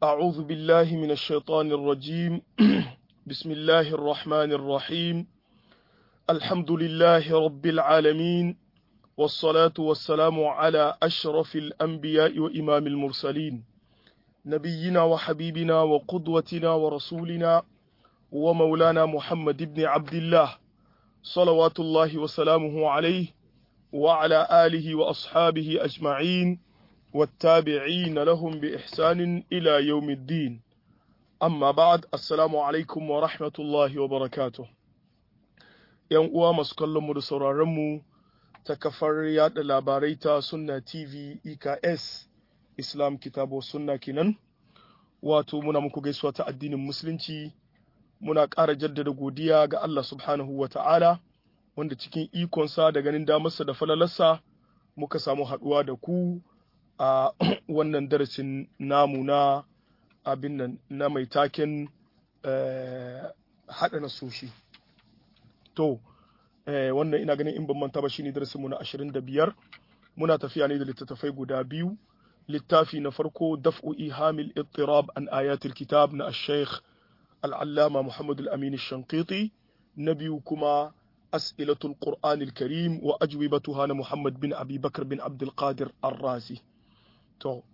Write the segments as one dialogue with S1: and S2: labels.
S1: أعوذ بالله من الشيطان الرجيم بسم الله الرحمن الرحيم الحمد لله رب العالمين والصلاة والسلام على أشرف الأنبياء وإمام المرسلين نبينا وحبيبنا وقدوتنا ورسولنا ومولانا محمد بن عبد الله صلوات الله وسلامه عليه وعلى آله وأصحابه أجمعين والتابعين لهم بإحسان إلى يوم الدين أما بعد السلام عليكم ورحمة الله وبركاته ‘Yan uwa masu kallonmu da sauraronmu ta kafar yada labarai ta Sunna TV EKS Islam Kitabo Sunna kenan, wato muna muku gaisuwa ta addinin Musulunci, muna ƙara jaddada godiya ga Allah subhanahu wa ta'ala, wanda cikin ikonsa da ganin damarsa da falalarsa muka samu haɗuwa da ku a wannan darasin namu na abin nan na mai taken haɗa nasoshi. To, wannan ina ganin in ban manta ba shine darasinmu na ashirin da biyar muna tafiya ne da littattafai guda biyu littafi na farko daf'u ihamil ittirab an ayatul kitab na ash-shaykh al-allama Muhammad al-Amin ash-Shanqiti na biyu kuma as'ilatul Qur'an al-Karim wa ajwibatuha na Muhammad bin Abi Bakr bin Abdul Qadir Ar-Razi to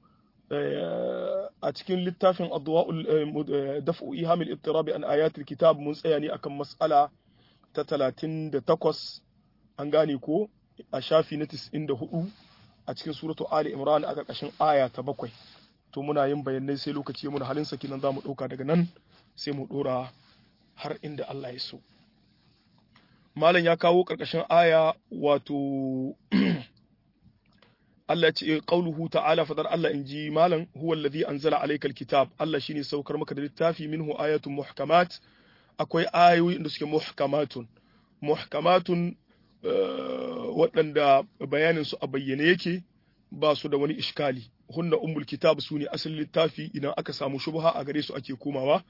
S1: a cikin littafin daf'u ihamil ittirab an ayatul kitab mun tsaya ne akan mas'ala ta talatin da takwas an gane ko a shafi na tis'in da hudu a cikin suratu Ali Imran a ƙarƙashin aya ta bakwai to muna yin bayanai sai lokaci muna halin saki nan za mu ɗauka daga nan sai mu ɗora har inda Allah ya so malam ya kawo ƙarƙashin aya wato Allah ce qauluhu ta'ala fadar Allah inji malam huwa allazi anzala alaykal kitab Allah shine saukar maka da littafi minhu ayatun muhkamat akwai ayoyi da suke muhkamatun muhkamatun waɗanda bayanin su a bayyane yake ba su da wani iskali hunna ummul kitab su ne asalin littafi idan aka samu shubha a gare su ake komawa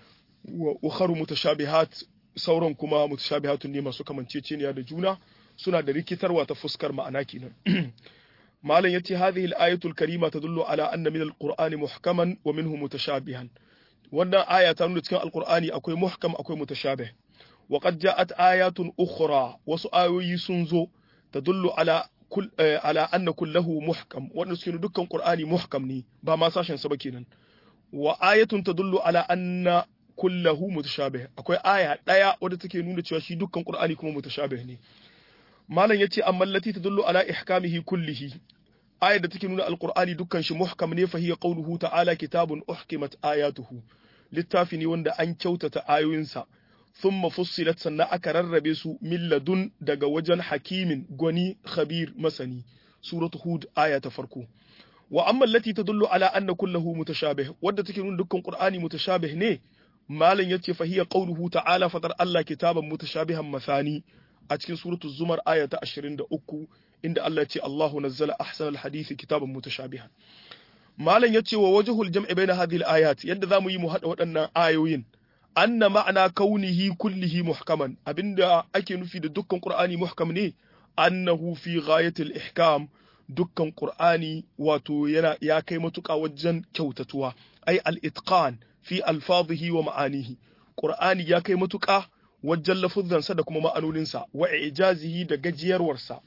S1: wa ukharu mutashabihat sauran kuma mutashabihatun ne masu kamanceceniya da juna suna da rikitarwa ta fuskar ma'ana kenan malam yace hadhihi al-ayatul karima tadullu ala anna min al-qur'ani muhkaman wa minhu mutashabihan wannan aya ta nuna cikin alkur'ani akwai muhkam akwai mutashabih wa qad ja'at ayatun ukhra wasu ayoyi sun zo tadullu ala kul ala anna kullahu muhkam wannan suke dukkan qur'ani muhkam ne ba ma sashen sa ba kenan wa ayatun tadullu ala anna kullahu mutashabih akwai aya daya wadda take nuna cewa shi dukkan qur'ani kuma mutashabih ne malam yace amma allati tadullu ala ihkamihi kullihi ayar da take nuna alqur'ani dukkan shi muhkam ne fa hiya qawluhu ta'ala kitabun uhkimat ayatuhu littafi ne wanda an kyautata ayoyinsa thumma fussilat sannan aka rarrabe su min ladun daga wajen hakimin gwani khabir masani suratu hud aya ta farko wa amma allati tadullu ala anna kullahu mutashabih wadda take nuna dukkan qur'ani mutashabih ne malam yace fa hiya qawluhu ta'ala fatar Allah kitaban mutashabihan masani a cikin suratul zumar aya ta 23 inda Allah ya ce Allahu nazzala ahsanal hadisi kitaban mutashabihan malam yace wa wajhul jam'i baina hadhihi al-ayat yadda zamu yi mu hada waɗannan ayoyin anna ma'ana kaunihi kullihi muhkaman abinda ake nufi da dukkan qur'ani muhkam ne annahu fi ghayatil ihkam dukkan qur'ani wato yana ya kai matuƙa wajen kyautatuwa ai al-itqan fi alfadhihi wa ma'anihi qur'ani ya kai matuƙa wajen lafuzzansa da kuma ma'anoninsa wa ijazihi da gajiyarwarsa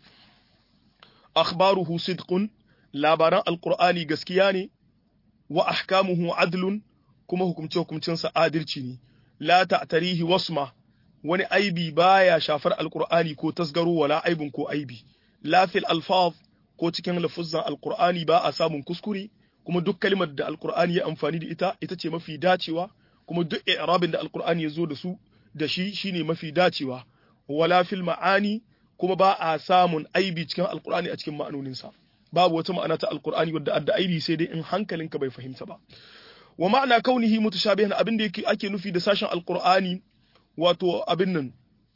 S1: akhbaruhu sidqun labaran alqur'ani gaskiya ne wa ahkamuhu adlun kuma hukumce hukumcinsa adalci ne la ta'tarihi wasma wani aibi baya shafar alqur'ani ko tasgaro wala aibin ko aibi la fil alfaz ko cikin lafuzzan alqur'ani ba a samun kuskure kuma duk kalmar da alqur'ani ya amfani da ita ita ce mafi dacewa kuma duk i'rabin da alqur'ani ya zo da su da shi shine mafi dacewa wala fil ma'ani kuma ba a samun aibi cikin alqur'ani a cikin ma'anoninsa babu wata ma'ana ta alqur'ani wadda adda aibi sai dai in hankalinka bai fahimta ba wa ma'ana kaunihi mutashabihan abin da yake ake nufi da sashen alqur'ani wato abin nan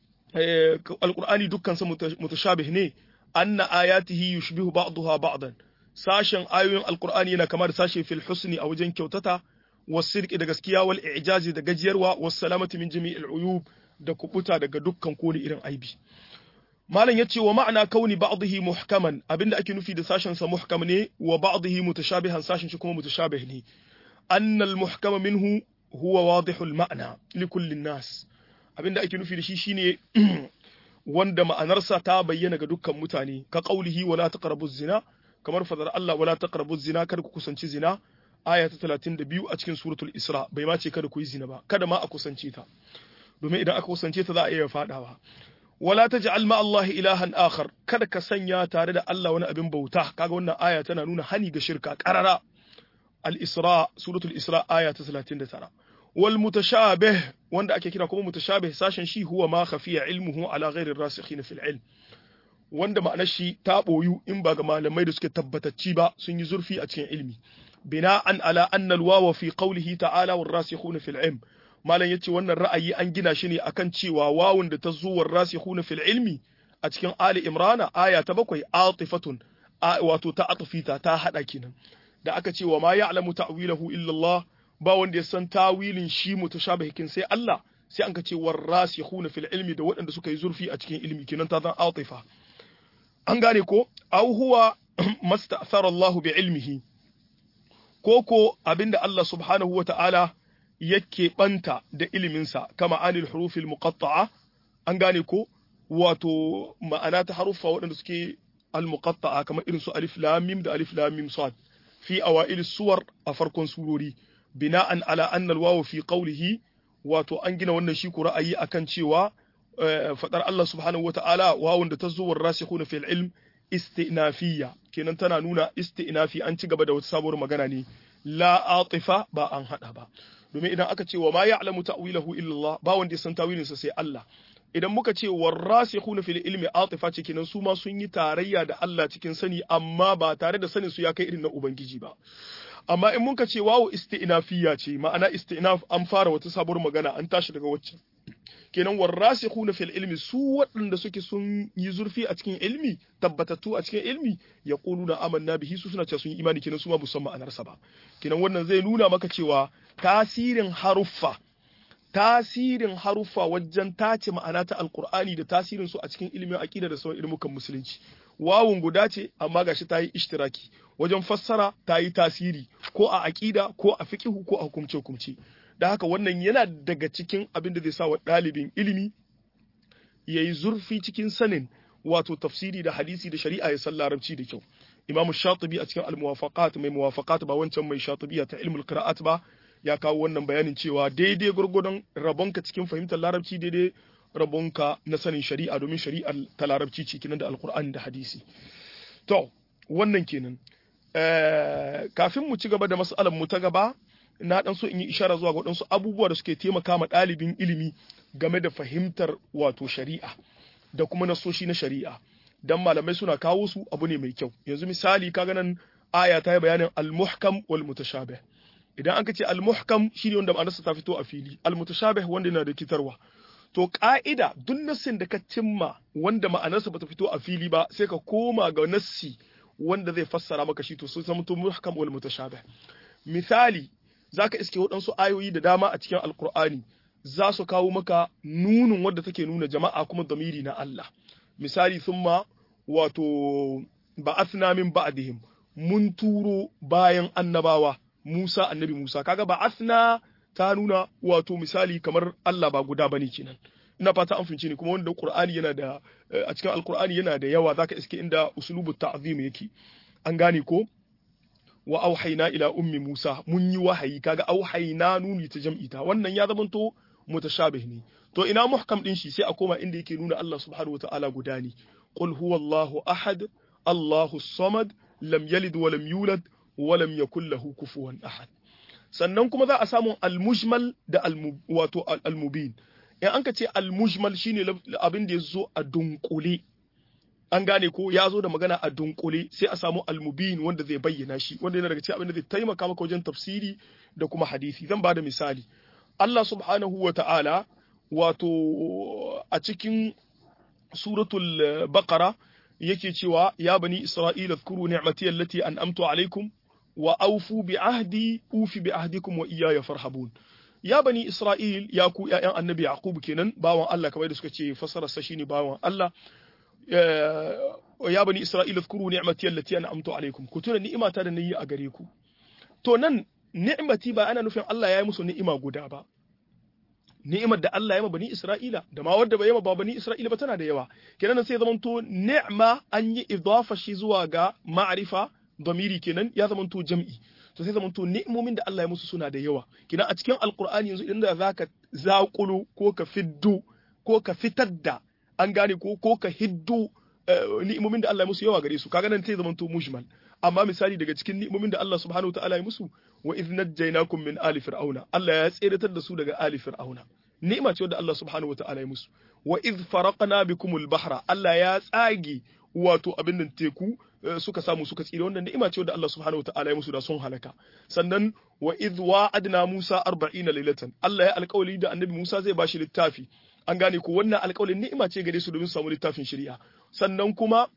S1: alqur'ani dukkan sa mutashabih ne anna ayatihi yushbihu ba'daha ba'dan sashen ayoyin alqur'ani yana kamar sashe fil husni a wajen kyautata wasirki da gaskiya wal i'jazi da gajiyarwa was salamati min jami'il uyub da kubuta daga dukkan kone irin aibi malam yace wa ma'ana kauni ba'dihi muhkaman abinda ake nufi da sashen sa muhkam ne wa ba'dihi mutashabihan sashen shi kuma mutashabih ne annal muhkama minhu huwa wadihul ma'na li kulli nas abinda ake nufi da shi shine wanda ma'anarsa ta bayyana ga dukkan mutane ka qaulihi wala taqrabu zina kamar fadar Allah wala taqrabu zina kada ku kusanci zina aya ta 32 a cikin suratul isra bai ma ce kada ku yi zina ba kada ma a kusance ta domin idan aka kusance ta za a iya fadawa wala taj'al ma Allah ilahan akhar kada ka sanya tare da Allah wani abin bauta kaga wannan aya tana nuna hani ga shirka qarara al-isra suratul isra aya ta 39 wal mutashabih wanda ake kira kuma mutashabih sashen shi huwa ma khafiya ilmuhu ala ghairi rasikhin fil ilm wanda ma'anar shi ta boyu in ba ga malamai da suke tabbatacci ba sun yi zurfi a cikin ilmi bina'an ala anna al-wawa fi qawlihi ta'ala war rasikhuna fil ilm malam yace wannan ra'ayi an gina shi ne akan cewa wawun da ta zo war rasikhuna fil ilmi a cikin ali imrana aya ta bakwai atifatun wato ta atfita ta hada kenan da aka ce wa ma ya'lamu ta'wilahu illa Allah ba wanda ya san tawilin shi mutashabihin sai Allah sai an ka ce war rasikhuna fil ilmi da waɗanda suka yi zurfi a cikin ilmi kenan ta zan atifa an gane ko aw huwa masta'thara Allah bi ilmihi ko ko abinda Allah subhanahu wa ta'ala yake banta da iliminsa kama anil hurufil muqatta'a an gane ko wato ma'ana ta haruffa waɗanda suke al-muqatta'a kamar irin su alif lam mim da alif lam mim sad fi awail suwar a farkon surori bina'an ala anna al-wawu fi qawlihi wato an gina wannan shi ra'ayi akan cewa fadar Allah subhanahu wata'ala wawun da ta zo war rasikhuna fil ilm istinafiyya kenan tana nuna istinafi an ci gaba da wata sabuwar magana ne la atifa ba an hada ba domin idan aka ce wa ma ya'lamu ta'wilahu illa Allah ba wanda ya san tawilinsa sai Allah idan muka ce warasikhuna fil ilmi atifa ce kenan su ma sun yi tarayya da Allah cikin sani amma ba tare da sanin su ya kai irin na ubangiji ba amma in muka ce wawo isti'nafiyya ce ma'ana isti'naf an fara wata sabuwar magana an tashi daga waccan kenan warasikhuna fil ilmi su waɗanda suke sun yi zurfi a cikin ilmi tabbatattu a cikin ilmi yaquluna amanna bihi su suna cewa sun yi imani kenan su ma musamman ma'anarsa ba kenan wannan zai nuna maka cewa tasirin haruffa tasirin haruffa wajen tace ma'ana ta alkur'ani da tasirin su a cikin ilimin aqida da sauran ilmukan musulunci wawun guda ce amma gashi ta yi ishtiraki wajen fassara ta yi tasiri ko a aqida ko a fiqhu ko a hukumce hukumce da haka wannan yana daga cikin abin da zai sa wa ɗalibin ilimi ya yi zurfi cikin sanin wato tafsiri da hadisi da shari'a ya san larabci da kyau imamu shatibi a cikin al-muwafaqat mai muwafaqat ba wancan mai shatibiya ta ilmul qira'at ba ya kawo wannan bayanin cewa daidai gurgudun rabonka cikin fahimtar larabci daidai rabonka na sanin shari'a domin shari'ar ta larabci ce kinan da alkur'ani da hadisi to wannan kenan kafin mu ci gaba da mas'alar mu ta gaba na dan so in yi ishara zuwa ga waɗansu abubuwa da suke taimaka ma ɗalibin ilimi game da fahimtar wato shari'a da kuma nasoshi na shari'a dan malamai suna kawo su abu ne mai kyau yanzu misali kaga nan aya ta yi bayanin al-muhkam wal mutashabih idan aka ce al-muhkam shine wanda ma'anarsa ta fito a fili al-mutashabih wanda yana da kitarwa to ka'ida duk nassin da ka cimma wanda ma'anarsa bata fito a fili ba sai ka koma ga nassi wanda zai fassara maka shi to sun zama to muhkam wal mutashabih misali zaka iske waɗansu ayoyi da dama a cikin alkur'ani za su kawo maka nunin wadda take nuna jama'a kuma damiri na Allah misali thumma wato ba'athna min ba'dihim mun turo bayan annabawa Musa annabi Musa kaga ba'athna ta nuna wato misali kamar Allah ba guda bane kenan ina fata an fince ni kuma wanda Qur'ani yana da a cikin Al-Qur'ani yana da yawa zaka iske inda uslubu ta'zim yake an gane ko wa auhayna ila ummi Musa mun yi wahayi kaga auhayna nuni ta jam'i ta wannan ya zamanto mutashabih ne to ina muhkam din shi sai a koma inda yake nuna Allah subhanahu wataala guda ne qul huwallahu ahad Allahu samad lam yalid wa lam yulad wa lam yakul lahu kufuwan ahad sannan kuma za a samu al-mujmal da wato al-mubin in an ka ce al-mujmal shine abin da ya zo a dunkule an gane ko ya zo da magana a dunkule sai a samu al-mubin wanda zai bayyana shi wanda yana daga cikin abin da zai taimaka maka wajen tafsiri da kuma hadisi zan bada misali Allah subhanahu wa ta'ala wato a cikin suratul baqara yake cewa ya bani isra'ila zkuru ni'mati allati an'amtu alaikum wa aufu bi ahdi ufi bi ahdikum wa iyaya farhabun ya bani isra'il ya ku ƴaƴan annabi yaqub kenan bawan Allah kamar da suka ce fasara sa shine bawan Allah ya bani isra'ila zkuru ni'mati allati an'amtu alaikum ku tuna ni'imata da nayi a gare ku to nan ni'mati ba ana nufin Allah ya yi musu ni'ima guda ba ni'imar da Allah ya ma bani Isra'ila da ma wadda bai yi ma ba bani Isra'ila ba tana da yawa kenan sai zamanto ni'ma an yi idafa shi zuwa ga ma'rifa damiri kenan ya zamanto jam'i to sai zamanto ni'imomin da Allah ya musu suna da yawa kenan a cikin alqur'ani yanzu idan da zaka zaƙulu ko ka fiddu ko ka fitar da an gane ko ko ka hiddu ni'imomin da Allah ya musu yawa gare su kaga nan sai zamanto mujmal amma misali daga cikin ni'imomin da Allah subhanahu wataala ya musu wa idh najjaynakum min ali fir'auna Allah ya tseratar da su daga ali fir'auna ni'ima ce wadda Allah subhanahu wataala ya musu wa idh faraqna bikumul bahra Allah ya tsage wato abin nan teku suka samu suka tsira wannan ni'ima ce wadda Allah subhanahu wataala ya musu da sun halaka sannan wa idh wa'adna Musa 40 lailatan Allah ya alƙawari da annabi Musa zai bashi littafi an gane ko wannan alƙawarin ni'ima ce gare su domin su samu littafin shari'a sannan kuma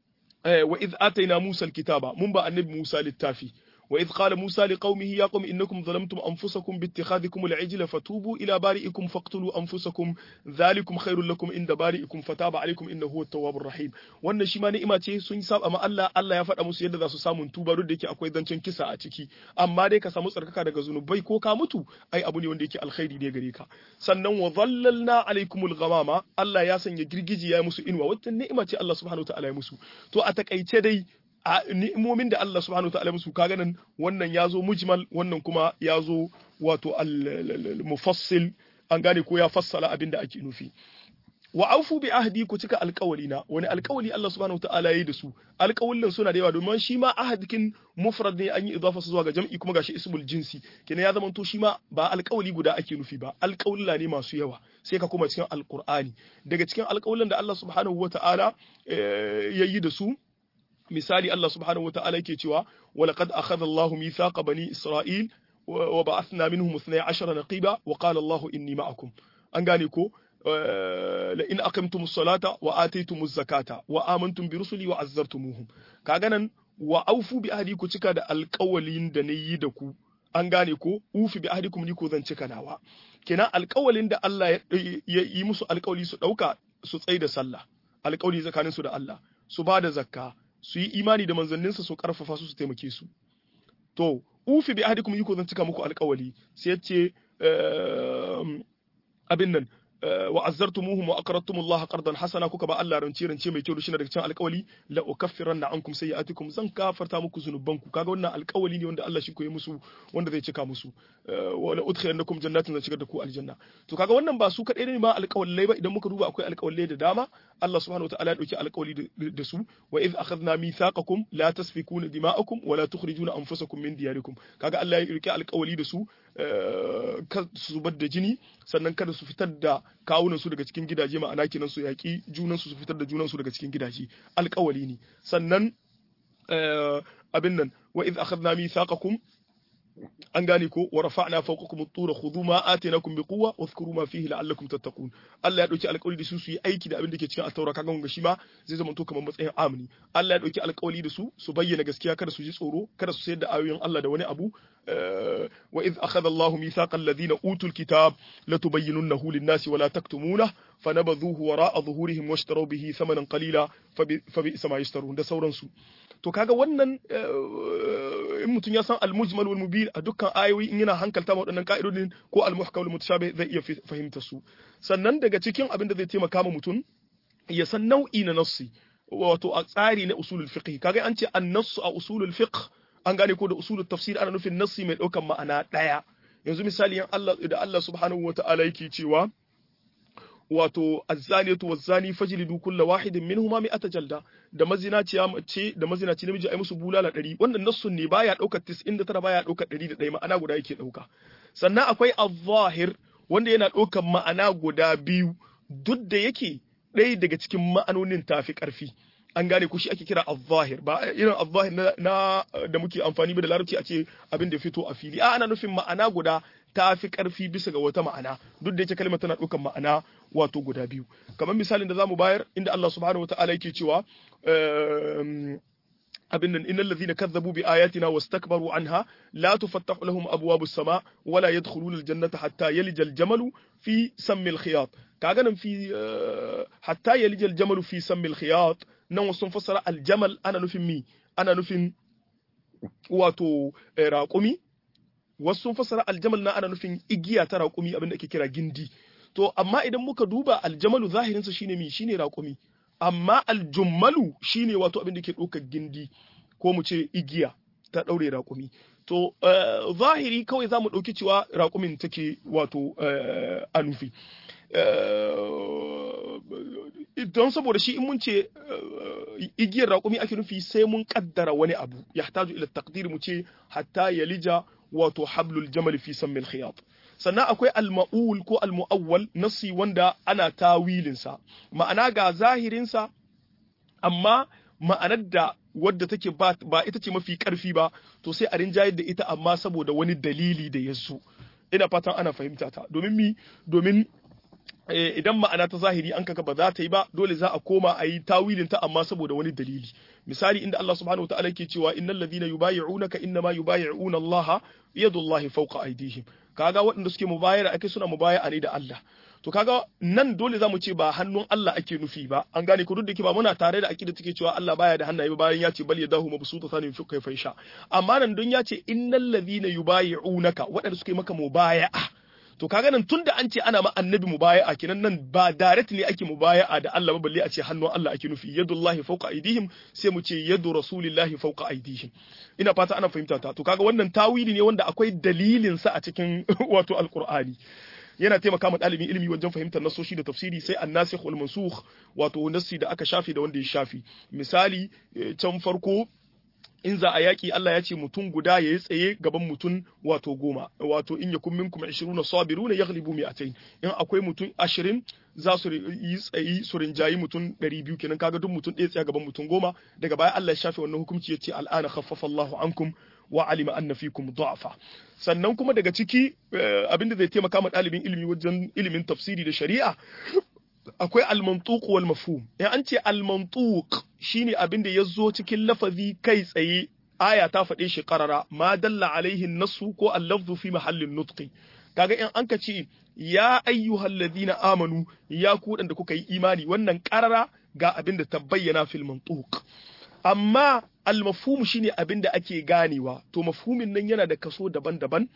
S1: wa idh ataina Musa alkitaba mun ba annabi Musa littafi وإذ قال موسى لقومه يا قوم إنكم ظلمتم أنفسكم باتخاذكم العجل فتوبوا إلى بارئكم فاقتلوا أنفسكم ذلكم خير لكم عند بارئكم فتاب عليكم إنه هو التواب الرحيم wannan shi ma ni'ima ce sun saba amma Allah Allah ya faɗa musu yadda za su samu tuba duk da yake akwai zancen kisa a ciki amma dai ka samu tsarkaka daga zunubai ko ka mutu ai abu ne wanda yake alkhairi ne gare ka sannan wa dhallalna alaikumul ghamama Allah ya sanya girgiji ya musu inuwa wata ni'ima ce Allah subhanahu wa ta'ala ya musu to a takaice dai a ni'imomin da Allah subhanahu ta'ala musu kaga nan wannan ya zo mujmal wannan kuma ya zo wato al-mufassil an gane ko ya fassala abin da ake nufi wa aufu bi ahdi ku cika alƙawali na wani alƙawali Allah subhanahu ta'ala yayi da su alƙawullan suna da yawa domin shi ma ahadkin mufrad ne an yi idafa zuwa ga jam'i kuma gashi ismul jinsi kenan ya zama to shi ma ba alƙawali guda ake nufi ba alƙawulla ne masu yawa sai ka koma cikin alƙur'ani daga cikin alƙawullan da Allah subhanahu wata'ala yayi da su misali Allah subhanahu wata'ala yake cewa walaqad akhadha Allahu mithaqa bani Isra'il wa ba'athna minhum 12 naqiba wa qala Allahu inni ma'akum an gane ko la in aqamtumus salata wa ataytumuz zakata wa amantum bi rusuli wa azzartumuhum kaga nan wa aufu bi ahdi ku cika da alƙawalin da nayi da ku an gane ko ufi bi ahdikum ni ko zan cika nawa kenan alƙawalin da Allah ya yi musu alƙawali su dauka su tsaye da sallah alƙawali tsakaninsu da Allah su ba da zakka su yi imani da manzanninsa su karfafa su su taimake su to ufi bi ahdikum yiko zan cika muku alƙawali sai ya ce abin nan wa azzartumuhum wa aqradtum Allah qardan hasana kuka ba Allah rance rance mai kyau shine daga cikin alƙawali la ukaffiranna ankum sayi'atikum zan kafarta muku zunubanku kaga wannan alƙawali ne wanda Allah shi koyi musu wanda zai cika musu wa la udkhilannakum jannatin zan shigar da ku aljanna to kaga wannan ba su kadai ne ma alƙawalai ba idan muka duba akwai alƙawalai da dama Allah subhanahu wataala ya dauki alƙawali da su wa idh akhadna mithaqakum la tasfikuna dima'akum wa la tukhrijuna anfusakum min diyarikum kaga Allah ya rike alƙawali da su kada su zubar da jini sannan kada su fitar da kawunan su daga cikin gidaje ma'ana kenan su yaƙi junan su su fitar da junan su daga cikin gidaje alƙawali ne sannan abin nan wa idh akhadna mithaqakum an gane ko wa rafa'na fawqakum at-tura khudhu ma atainakum biquwwa wadhkuru ma fihi la'allakum tattaqun Allah ya dauki alƙawari da su su yi aiki da abin da ke cikin at-taura kaga mun shi ma zai zama to kamar matsayin amini Allah ya dauki alƙawari da su su bayyana gaskiya kada su ji tsoro kada su sayar da ayoyin Allah da wani abu wa idh akhadha Allahu mithaqa alladhina utul kitab latubayyinunahu lin-nasi wa la taktumunah fanabadhuhu wara'a dhuhurihim washtaraw bihi thamanan qalila fa bi'sa ma yashtarun da sauransu to kaga wannan in mutum ya san al-mujmal wal mubin a dukkan ayoyi in yana hankalta ma waɗannan ka'idodin ko al-muhkam wal mutashabih zai iya fahimta su sannan daga cikin abin da zai taimaka ma mutum ya san nau'i na nassi wato a tsari na usulul fiqh kaga an ce an-nass a usulul fiqh an gane ko da usulul tafsir ana nufin nassi mai ɗaukan ma'ana ɗaya yanzu misali yan Allah da Allah subhanahu wata'ala yake cewa wato azzaniyatu wazzani fajlidu kulla wahidin minhuma mi'ata jalda da mazinaciya mace da mazinaci namiji ai musu bulala 100 wannan nassun ne baya daukar 99 baya daukar 101 ma'ana guda yake dauka sannan akwai az-zahir wanda yana daukar ma'ana guda biyu duk da yake ɗaya daga cikin ma'anonin tafi karfi an gane ku shi ake kira az-zahir ba irin az-zahir na, da muke amfani da larabci a ce abin da fito a fili a ana nufin ma'ana guda ta fi ƙarfi bisa ga wata ma'ana duk da yake kalmar tana ɗaukar ma'ana wato guda biyu kamar misalin da zamu bayar inda Allah subhanahu wataala yake cewa abin nan innal ladhina kazzabu bi ayatina wastakbaru anha la tufattahu lahum abwabus sama wala yadkhuluna aljannata hatta yalija aljamalu fi sammi alkhiyat kaga nan fi hatta yalija aljamalu fi sammi alkhiyat nan wasu fassara aljamal ana nufin mi ana nufin wato raƙumi wasu sun fassara aljamal na ana nufin igiya ta raƙumi abin da ake kira gindi to amma idan muka duba aljamalu zahirinsa shine mi shine raƙumi amma aljummalu shine wato abin da ke ɗaukar gindi ko mu ce igiya ta ɗaure raƙumi to zahiri kawai za mu ɗauki cewa raƙumin take wato a nufi don saboda shi in mun ce igiyar raƙumi ake nufi sai mun kaddara wani abu ya taju ila taqdir mu ce hatta yalija wato hablul jamal fi sammil khiyat sannan akwai al-ma'ul ko al-mu'awwal nasi wanda ana tawilinsa ma'ana ga zahirinsa amma ma'anar da wadda take ba, ba ita ce mafi karfi ba to sai a rinjayar da ita amma saboda wani dalili da ya zo ina fatan ana fahimta ta domin mi domin idan ma'ana ta zahiri an kaga ba za ta yi ba dole za a koma a yi tawilin ta amma saboda wani dalili misali inda Allah subhanahu wataala ke cewa innal ladhina yubayyi'unaka innama yubayyi'una Allah yadullahi fawqa aydihim kaga waɗanda suke mubayara ake suna mubaya'a ne da Allah to kaga nan dole zamu ce ba hannun Allah ake nufi ba an gane ku duk da ke ba muna tare da akida take cewa Allah baya da hannaye ba bayan ya ce bal yadahu mabsuta sani fi kai faisha amma nan don ya ce innal ladhina yubayyi'unaka waɗanda suke maka mubaya'a to kaga nan tunda an ce ana ma annabi mubaya'a kenan nan ba direct ne ake mubaya'a da Allah ba balle a ce hannun Allah ake nufi yadullahi fawqa aydihim sai mu ce yadu rasulillahi fawqa aydihim ina fata ana fahimta ta to kaga wannan tawili ne wanda akwai dalilin sa a cikin wato alqur'ani yana taimaka ma ɗalibin ilimi wajen fahimtar nasoshi da tafsiri sai annasikh wal mansukh wato nassi da aka shafi da wanda ya shafi misali can farko in za a yaƙi Allah ya ce mutum guda ya yi tsaye gaban mutum wato goma wato in yakun minkum 20 sabiruna yaghlibu mi'atayn in akwai mutum 20 za su yi tsayi su rinjayi mutum 200 kenan kaga duk mutum ɗaya tsaya gaban mutum goma daga baya Allah ya shafe wannan hukunci ya ce al'ana khaffafa Allahu ankum wa alima anna fikum du'afa sannan kuma daga ciki abinda zai taimaka ma ɗalibin ilimi wajen ilimin tafsiri da shari'a akwai al-mantuq wal mafhum in an ce al-mantuq shine abin da yazo cikin lafazi kai tsaye aya ta faɗe shi qarara ma dalla alaihi nasu ko al-lafzu fi mahallin nutqi kaga in an ka ce ya ayyuhal ladina amanu ya ku da kuka yi imani wannan qarara ga abin da ta bayyana fil mantuq amma al-mafhum shine abin da ake ganewa to mafhumin nan yana da kaso daban-daban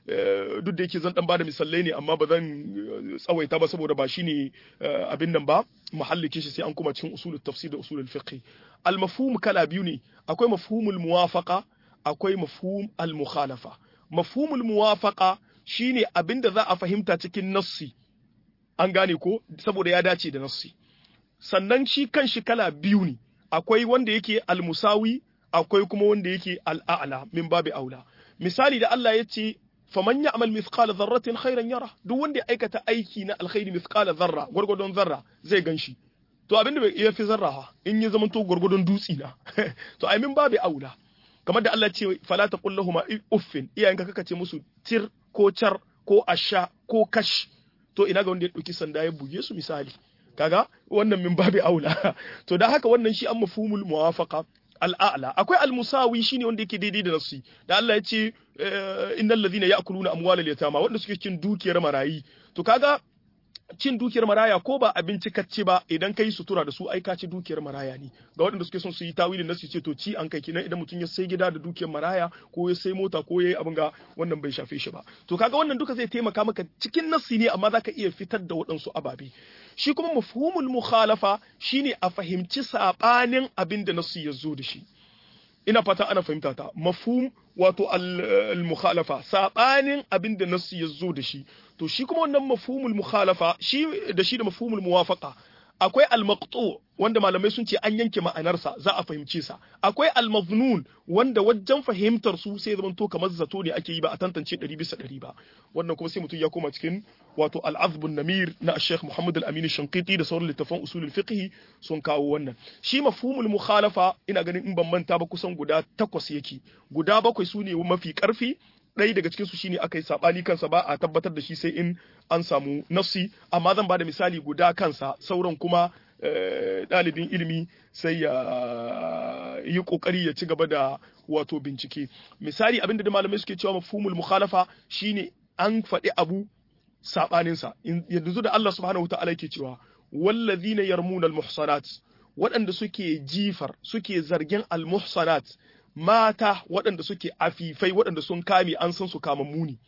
S1: duk da yake zan dan bada misalai ne amma ba zan tsawaita ba saboda ba shine abin nan ba muhallike shi sai an kuma cikin usulul tafsir da usulul fiqh al mafhum kala biyu ne akwai mafhumul muwafaqa akwai mafhum al mukhalafa mafhumul muwafaqa shine abin da za a fahimta cikin nassi an gane ko saboda ya dace da nassi sannan shi kan shi kala biyu ne akwai wanda yake al musawi akwai kuma wanda yake al a'la min babi aula misali da Allah ya ce faman ya'mal mithqala dharratin khairan yara duk wanda ya aikata aiki na alkhairi mithqala dharra gurgudun zarra zai ganshi to abinda bai iya fi zarra ha in ya zama to gurgudun dutsi na to ai min babu aula kamar da Allah ce fala taqul lahum uffin iyayenka kaka ce musu tir ko char ko asha ko kash to ina ga wanda ya dauki sanda ya buge su misali kaga wannan min babu aula to da haka wannan shi an mafhumul muwafaqa al'a'la akwai al-musawi shine wanda yake daidai da nafsi da Allah ya ce innal ladhina ya'kuluna amwalal yatama wanda suke cin dukiyar marayi to kaga cin dukiyar maraya ko ba abinci kacce ba idan kai sutura da su ai ka ci dukiyar maraya ne ga waɗanda suke son su yi tawilin nasu ce to ci an kai kinan idan mutum ya sai gida da dukiyar maraya ko ya sai mota ko ya yi abin ga wannan bai shafe shi ba to kaga wannan duka zai taimaka maka cikin nasi ne amma zaka iya fitar da waɗansu ababe shi kuma mafhumul mukhalafa shine a fahimci sabanin abin da nasu ya zo da shi ina fata ana fahimta ta mafhum wato al-mukhalafa sabanin abin da nasu ya zo da shi to shi kuma wannan mafhumul mukhalafa shi da shi da mafhumul muwafaqa akwai al-maqtu wanda malamai sun ce an yanke ma'anarsa za a fahimce sa akwai al-maznun wanda wajen fahimtar su sai zaman to kamar zato ne ake yi ba a tantance 100 bisa 100 ba wannan kuma sai mutum ya koma cikin wato al-azbun namir na Sheikh Muhammad al-Amin Shanqiti da sauran littafan usulul fiqh sun kawo wannan shi mafhumul mukhalafa ina ganin in ban manta ba kusan guda takwas yake guda bakwai su ne mafi karfi ɗaya daga cikinsu shine aka yi saɓani kansa ba a tabbatar da shi sai in an samu nafsi amma zan ba da misali guda kansa sauran kuma ɗalibin ilimi sai ya yi ƙoƙari ya ci gaba da wato bincike misali abinda da malamai suke cewa mafhumul mukhalafa shine an faɗi abu saɓaninsa yanzu da Allah subhanahu wa ta'ala yake cewa wallazina yarmuna al-muhsanat waɗanda suke jifar suke zargin al-muhsanat mata waɗanda suke afifai waɗanda sun kame an san su kama muni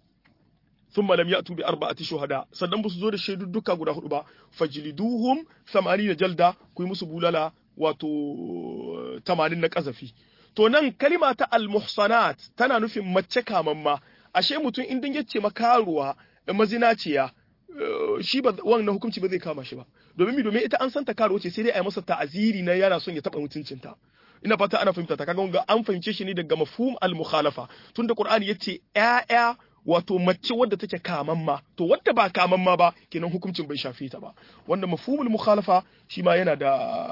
S1: sun malam ya tubi arba'ati shuhada sannan ba su zo da shaidu duka guda hudu ba fajliduhum da jalda ku yi musu bulala wato tamanin na kazafi to nan kalima ta al-muhsanat tana nufin mace kamamma ashe mutum in dan yace makaruwa mazinaciya shi ba wannan hukunci ba zai kama shi ba domin mi domin ita an san ta karuwa ce sai dai a yi masa ta'aziri na yana son ya taba mutuncinta ina fata ana fahimta ta kaga an fahimce shi ne daga mafhum al-mukhalafa tunda qur'ani yace ƴaƴa wato mace wadda take kamamma to wadda ba kamamma ba kenan hukuncin bai shafe ta ba wanda mafhumul mukhalafa shi ma yana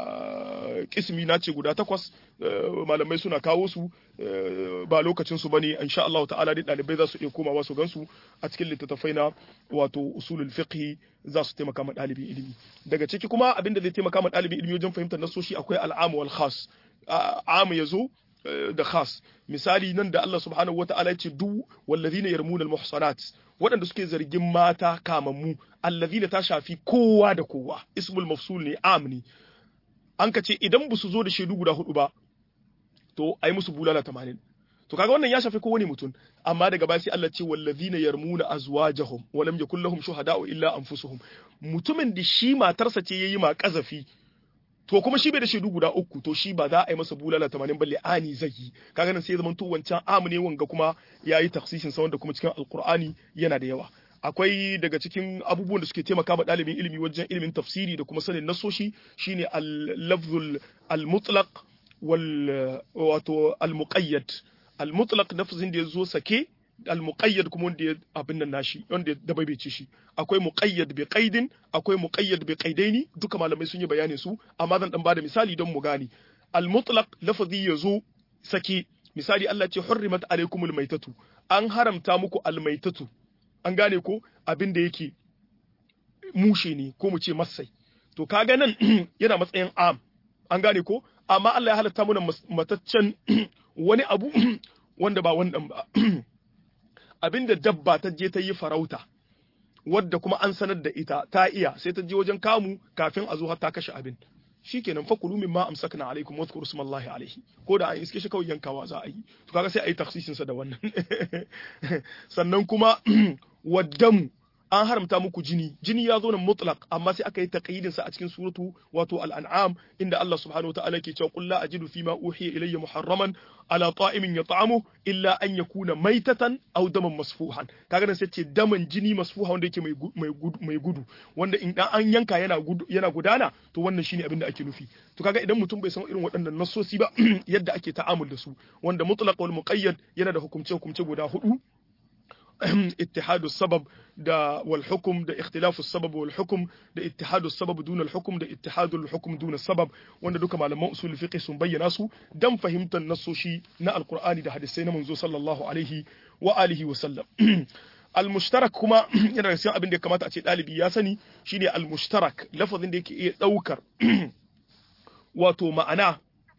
S1: da kismi na ce guda takwas malamai suna kawo su ba lokacin su bane insha Allah ta'ala dai dalibai za su iya komawa su gansu a cikin littattafai na wato usulul fiqh za su taimaka ma dalibin ilimi daga ciki kuma abin da zai taimaka ma dalibin ilimi wajen fahimtar nasoshi akwai al'amu wal khas amu yazo da khas misali nan da Allah subhanahu wata'ala ce du wallazina yarmuna almuhsanat waɗanda suke zargin mata kamammu allazina ta shafi kowa da kowa ismul mafsul ne amni an ka ce idan ba su zo da shaidu guda hudu ba to ai musu bulala 80 to kaga wannan ya shafi kowane mutum amma daga baya sai Allah ce wallazina yarmuna azwajahum wa lam yakul lahum shuhada'u illa anfusuhum mutumin da shi matarsa ce yayi ma kazafi to kuma shi bai da shaidu guda uku to shi ba za a yi masa bulala tamanin balle ani zai yi kaga nan sai zaman to wancan amu ne wanga kuma yayi taksisin sa wanda kuma cikin alqur'ani yana da yawa akwai daga cikin abubuwan da suke taimaka ma ɗalibin ilimi wajen ilimin tafsiri da kuma sanin nasoshi shine al-lafzul al-mutlaq wal wato al-muqayyad al-mutlaq lafzin da yazo sake al-muqayyad kuma wanda ya abin nan nashi wanda da bai ce shi akwai muqayyad bi qaidin akwai muqayyad bi qaidaini duka malamai sun yi bayanin su amma zan dan bada misali don mu gane al-mutlaq lafazi yazo sake misali Allah ce hurrimat alaykumul maitatu an haramta muku al-maitatu an gane ko abin da yake mushe ne ko mu ce masai to kaga nan yana matsayin am an gane ko amma Allah ya halatta mana mataccen wani abu wanda ba wannan ba abinda dabba ta je ta yi farauta wadda kuma an sanar da ita ta iya sai ta je wajen kamu kafin a zo har ta kashe abin shikenan fa kulu mimma amsakna alaikum wa dhkuru smallahi alaihi ko da an iske shi kawai yankawa za a yi to kaga sai a yi taksisin sa da wannan sannan kuma waddamu an haramta muku jini jini ya zo nan mutlaq amma sai aka yi taqyidin sa a cikin suratu wato al-an'am inda Allah subhanahu wataala ke cewa qul la ajidu fima uhiya ilayya muharraman ala ta'imin yat'amu illa an yakuna maitatan aw daman masfuhan kaga nan sai ce daman jini masfuha wanda yake mai mai gudu wanda in dan an yanka yana gudu yana gudana to wannan shine abin da ake nufi to kaga idan mutum bai san irin waɗannan nassosi ba yadda ake ta'amul da su wanda mutlaq wal muqayyad yana da hukumce hukumce guda hudu اتحاد السبب دا والحكم دا اختلاف السبب والحكم دا اتحاد السبب دون الحكم دا اتحاد الحكم دون السبب wanda duka malaman usul fiqh sun bayyana su dan fahimtar nassoshi na alqur'ani da hadisai na manzo sallallahu alaihi wa alihi wa sallam al-mushtarak kuma yana da cikin abin da ya kamata a ce dalibi ya sani shine al-mushtarak lafazin da yake iya daukar wato ma'ana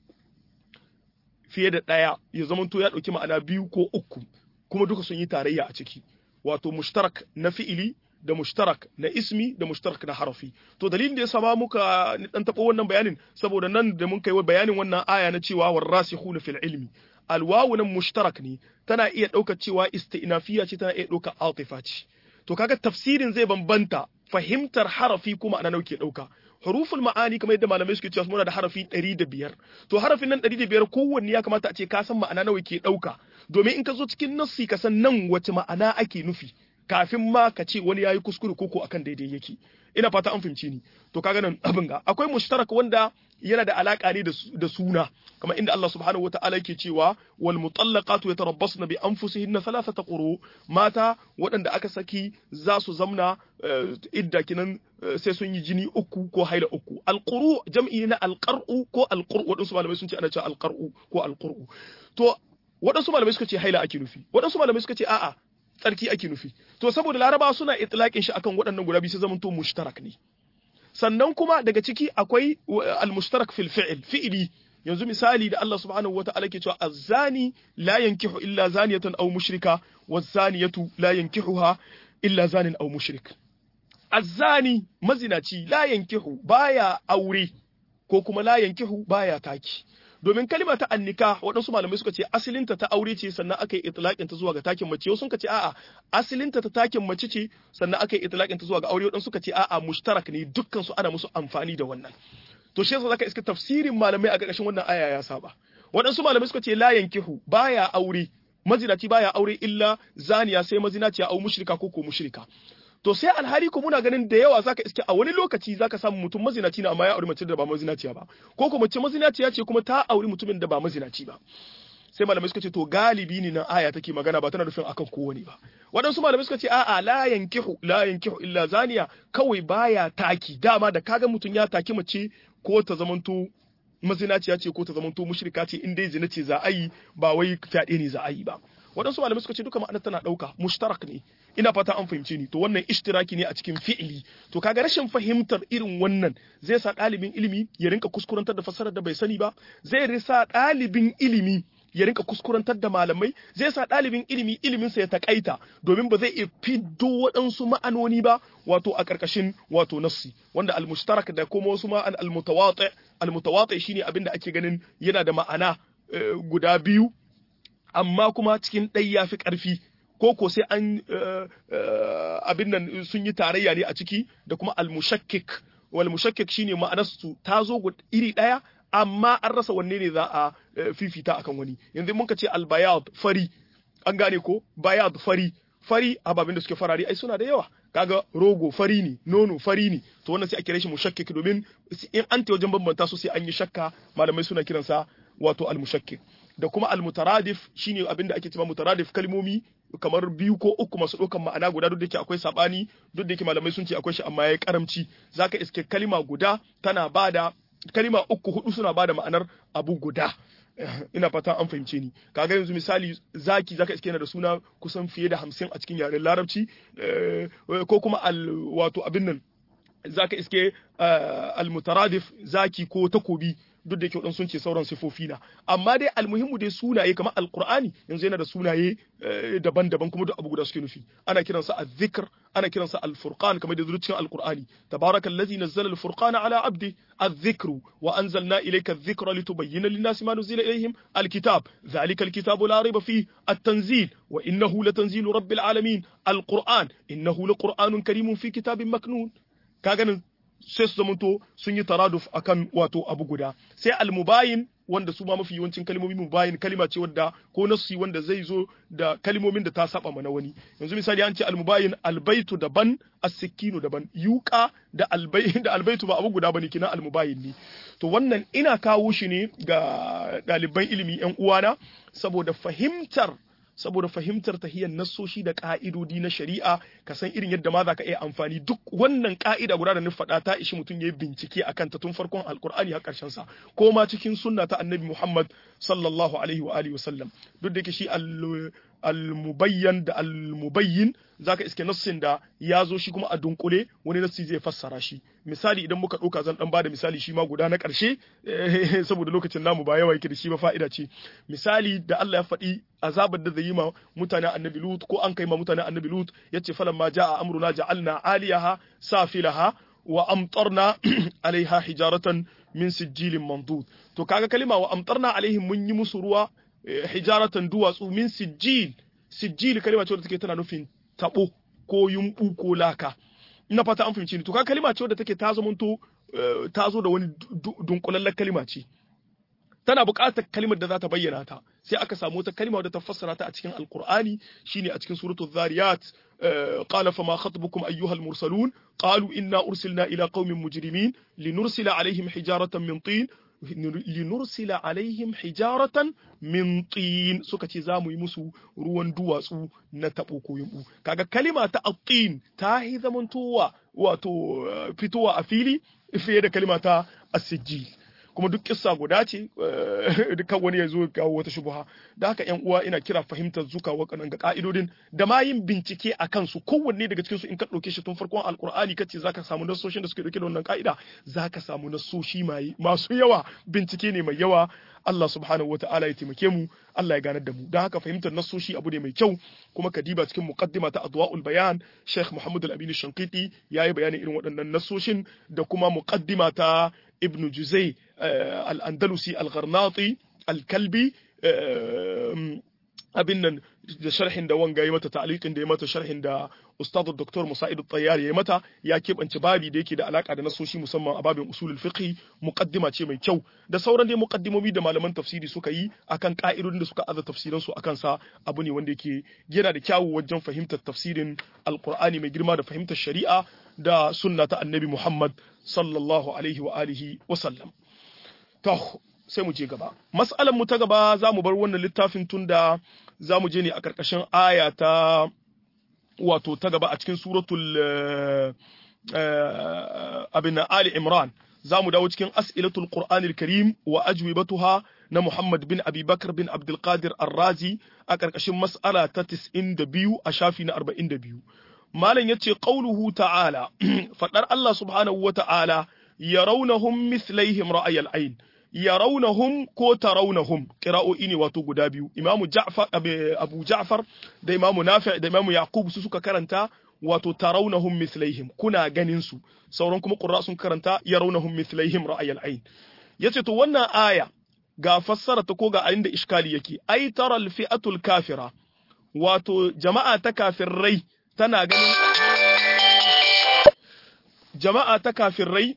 S1: fiye da ɗaya ya zamanto ya ɗauki ma'ana biyu ko uku kuma duka sun yi tarayya a ciki wato mushtarak na fi'ili da mushtarak na ismi da mushtarak na harafi to dalilin da ya sama muka dan tabo wannan bayanin saboda nan da mun kai bayanin wannan aya na cewa warasikhuna fil ilmi alwawu nan mushtarak ne tana iya ɗaukar cewa istinafiya ce tana iya ɗaukar atifa ce to kaga tafsirin zai bambanta fahimtar harafi kuma ana nauke ɗauka huruful ma'ani kamar yadda malamai suke cewa muna da harafi 105 to harafin nan 105 kowanne ya kamata a ce ka san ma'ana nawa ke dauka domin in ka zo cikin nassi ka san nan wace ma'ana ake nufi kafin ma ka ce wani yayi kuskure koko akan daidai yake ina fata an fahimci ni to kaga nan abin ga akwai mushtarak wanda yana da alaka ne da suna kamar inda Allah subhanahu wataala yake cewa wal mutallaqatu yatarabbasna bi anfusihinna thalathata quru mata waɗanda aka saki za su zamna idda kinan sai sun yi jini uku ko haila uku alquru jam'i na alqar'u ko alqur'u waɗansu malamai sun ce ana cewa alqar'u ko alqur'u to waɗansu malamai suka ce haila ake nufi waɗansu malamai suka ce a'a tsarki ake nufi to saboda laraba suna itlaqin shi akan waɗannan guda biyu sai zamanto mushtarak ne sannan kuma daga ciki akwai al-mushtarak fil fi'l fi'li yanzu misali da Allah subhanahu wata'ala ke cewa az-zani la yankihu illa zaniyatan aw mushrika waz-zaniyatu la yankihuha illa zanin aw mushrik az-zani mazinaci la yankihu baya aure ko kuma la yankihu baya taki domin kalima ta annika waɗansu malamai suka ce asalinta ta aure ce sannan aka yi itlaqin ta zuwa ga takin mace wasu suka ce a'a asalinta ta takin mace ce sannan aka yi itlaqin ta zuwa ga aure waɗansu suka ce a'a mushtarak ne dukkan su ana musu amfani da wannan to shi yasa zaka iska tafsirin malamai a ƙarƙashin wannan aya ya saba waɗansu malamai suka ce la yankihu baya aure mazinaci baya aure illa zaniya sai mazinaciya au mushrika ko ko mushrika to sai alhali ko muna ganin da yawa zaka iske a wani lokaci zaka samu mutum mazinaci ne amma ya auri mace da ba mazinaciya ba ko ko mace mazinaciya ce kuma ta auri mutumin da ba mazinaci ba sai malamai suka ce to galibi ne nan aya take magana ba tana nufin akan kowane ba waɗansu malamai suka ce a'a la yankihu la yankihu illa zaniya kawai baya taki dama da kaga mutum ya taki mace ko ta zamanto mazinaciya ce ko ta zamanto mushrika ce in dai zina ce za a yi ba wai fyaɗe ne za a yi ba waɗansu malamai suka ce duka ma'anar tana ɗauka mushtarak ne ina fata an fahimce ni to wannan ishtiraki ne a cikin fi'ili to kaga rashin fahimtar irin wannan zai sa ɗalibin ilimi ya rinka kuskurantar da fassarar da bai sani ba zai risa ɗalibin ilimi ya rinka kuskurantar da malamai zai sa ɗalibin ilimi iliminsa ya takaita domin ba zai iya fiddo waɗansu ma'anoni ba wato a ƙarƙashin wato nassi wanda almushtarak da kuma wasu ma'an almutawati almutawati shine abin da ake ganin yana da ma'ana guda biyu amma kuma cikin ɗai ya fi ƙarfi ko ko sai an abin nan sun yi tarayya ne a ciki da kuma almushakkik wal mushakkik shine ma'anarsu ta zo iri ɗaya amma an rasa wanne ne za a fifita akan wani yanzu mun ka ce albayad fari an gane ko bayad fari fari ababen da suke farare ai suna da yawa kaga rogo fari ne nono fari ne to wannan sai a kira shi mushakkik domin in an ta wajen bambanta su sai an yi shakka malamai suna kiransa wato almushakkik da kuma almutaradif shine abin da ake cewa mutaradif kalmomi kamar biyu ko uku masu ɗaukan ma'ana guda duk da yake akwai sabani duk da yake malamai sun ce akwai shi amma yayi karamci zaka iske kalima guda tana bada kalima uku hudu suna bada ma'anar abu guda ina fata an fahimce ni kaga yanzu misali zaki zaka iske yana da suna kusan fiye da hamsin a cikin yaren larabci ko kuma al wato abin nan zaka iske almutaradif zaki ko takobi duk da yake sun ce sauran sifofi na amma dai almuhimmu dai sunaye kamar alqur'ani yanzu yana da sunaye daban-daban kuma duk abu guda suke nufi ana kiransa az-zikr ana kiransa al-furqan kamar da cikin alqur'ani tabarakallazi nazzala al-furqana ala abdi az-zikru wa anzalna ilayka adh-dhikra litubayyana lin-nasi ma nuzila ilayhim al-kitab dhalika al-kitabu la rayba fihi at-tanzil wa innahu latanzilu rabbil alamin al-qur'an innahu laqur'anun karimun fi kitabin maknun kaga nan sai su zamanto sun yi taraduf akan wato abu guda sai almubayin wanda su ma mafi yawancin kalmomi mubayin kalima ce wadda ko nasu wanda zai zo da kalmomin da ta saba mana wani yanzu misali an ce almubayin albaitu daban as-sikinu daban yuqa da albay da albaitu ba abu guda bane kina almubayin ne to wannan ina kawo shi ne ga ɗaliban ilimi yan uwana saboda fahimtar saboda fahimtar tahiyar nassoshi da ka'idodi na shari'a ka san irin yadda ma za ka iya amfani duk wannan ka'ida guda da na faɗa ta ishi mutum ya yi bincike a kanta tun farkon alkur'ani har ƙarshen sa ko ma cikin sunna ta annabi muhammad sallallahu alaihi wa alihi wasallam duk da yake shi al-mubayyan da al-mubayyin zaka iske nassin da ya zo shi kuma a dunkule wani nassi zai fassara shi misali idan muka ɗauka zan dan bada misali shi ma guda na ƙarshe saboda lokacin namu ba yawa yake da shi ba fa'ida ce misali da Allah ya faɗi azabar da zai yi ma mutanen annabi Lut ko an kai ma mutanen annabi Lut yace falan ma ja'a amruna ja'alna aliyaha safilaha wa amtarna alaiha hijaratan min sijilin mandud to kaga kalima wa amtarna alaihim mun yi musu ruwa hijaratan duwatsu min sijil sijil kalima ce wadda take tana nufin tabo ko yumbu ko laka ina fata an fahimci ni to kaga kalima ce wadda take ta zamanto ta zo da wani dunkulallen kalima ce tana buƙatar kalimar da za ta bayyana ta sai aka samu wata kalima wadda ta fassara ta a cikin alqur'ani shine a cikin suratul zariyat قال فما خطبكم أيها المرسلون قالوا إنا أرسلنا إلى قوم مجرمين لنرسل عليهم حجارة من طين linursila alaihim hijaratan min tin suka ce za mu yi musu ruwan duwatsu na taɓo ko yumbu kaga kalima ta attin ta yi zamantowa wato fitowa a fili fiye da kalima ta asijil kuma duk kissa guda ce dukkan wani ya zo kawo wata shubuha da haka yan uwa ina kira fahimtar zuka wakannan ga ka'idodin da ma yin bincike a kansu kowanne daga cikin su in ka ɗauke shi tun farkon alkur'ani kace zaka samu nasoshin da suke dauke da wannan ka'ida zaka samu nasoshi mai masu yawa bincike ne mai yawa Allah subhanahu wa ta'ala ya taimake mu Allah ya ganar da mu don haka fahimtar nasoshi abu ne mai kyau kuma ka diba cikin muqaddima ta adwa'ul bayan Sheikh Muhammad al-Amin Shankiti yayi bayanin irin waɗannan nasoshin da kuma muqaddima ta ibn juzai al-andalusi al-gharnati al-kalbi abin nan da sharhin da wanga ya mata ta'liqin da ya mata sharhin da ustad dr musa'id at-tayyar ya mata ya keɓance babi da yake da alaka da nasoshi musamman a babin usulul fiqh muqaddima ce mai kyau da sauran dai muqaddimomi da malaman tafsiri suka yi akan ka'idodin da suka aza tafsiran su akan sa abu ne wanda yake yana da kyawu wajen fahimtar tafsirin alqur'ani mai girma da fahimtar shari'a da sunna ta annabi Muhammad sallallahu alaihi wa alihi wa sallam to sai mu je gaba mas'alan mu ta gaba za mu bar wannan littafin tunda za mu je ne a ƙarƙashin aya ta wato ta gaba a cikin suratul abin Ali Imran za mu dawo cikin as'ilatul Qur'anil Karim wa ajwibatuha na Muhammad bin Abi Bakar bin Abdul Qadir Ar-Razi a ƙarƙashin mas'ala ta 92 a shafi na 42 malam yace qauluhu ta'ala fadar Allah subhanahu wa ta'ala yarawnahum mithlaihim ra'ayal ayn yarawnahum ko tarawnahum qira'o'i ne wato guda biyu imamu ja'far abu ja'far da imamu nafi' da imamu yaqub su suka karanta wato tarawnahum mithlaihim kuna ganin su sauran kuma qurra sun karanta yarawnahum mithlaihim ra'ayal ayn yace to wannan aya ga fassara ta ko ga inda iskali yake ai taral fi'atul kafira wato jama'a ta kafirai tana ganin jama'a ta kafirai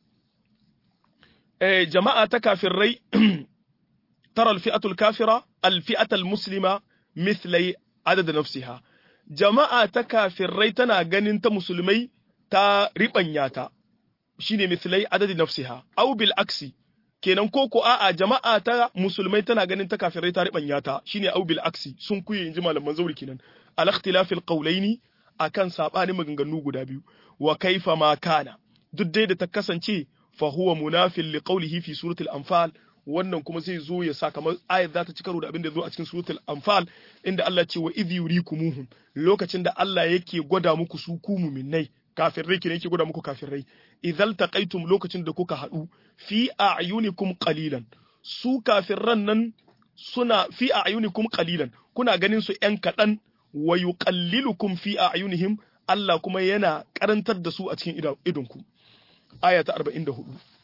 S1: jama'a ta kafirai tara alfi'atul kafira alfi'atul muslima mithlai adad nafsiha jama'a ta kafirai tana ganin ta musulmai ta ribanya ta shine mithlai adad nafsiha aw bil aksi kenan ko ko a'a jama'a ta musulmai tana ganin ta kafirai ta ribanya ta shine aw bil aksi sun kuye inji malaman zauri kenan al ikhtilafil qawlaini akan sabanin maganganu guda biyu wa kaifa ma kana duk dai da ta kasance fahuwa munafin li qawlihi fi suratul anfal wannan kuma zai zo ya sa kamar ayat za ta ci karo da abin da zo a cikin suratul anfal inda Allah ce wa idh yurikumuhum lokacin da Allah yake gwada muku su ku mu'minnai kafirai kenan yake gwada muku kafirai idzal taqaitum lokacin da kuka hadu fi a'yunikum qalilan su kafirran nan suna fi a'yunikum qalilan kuna ganin su yan kadan wa yuqallilukum fi a'yunihim Allah kuma yana karantar da su a cikin idonku aya ta 44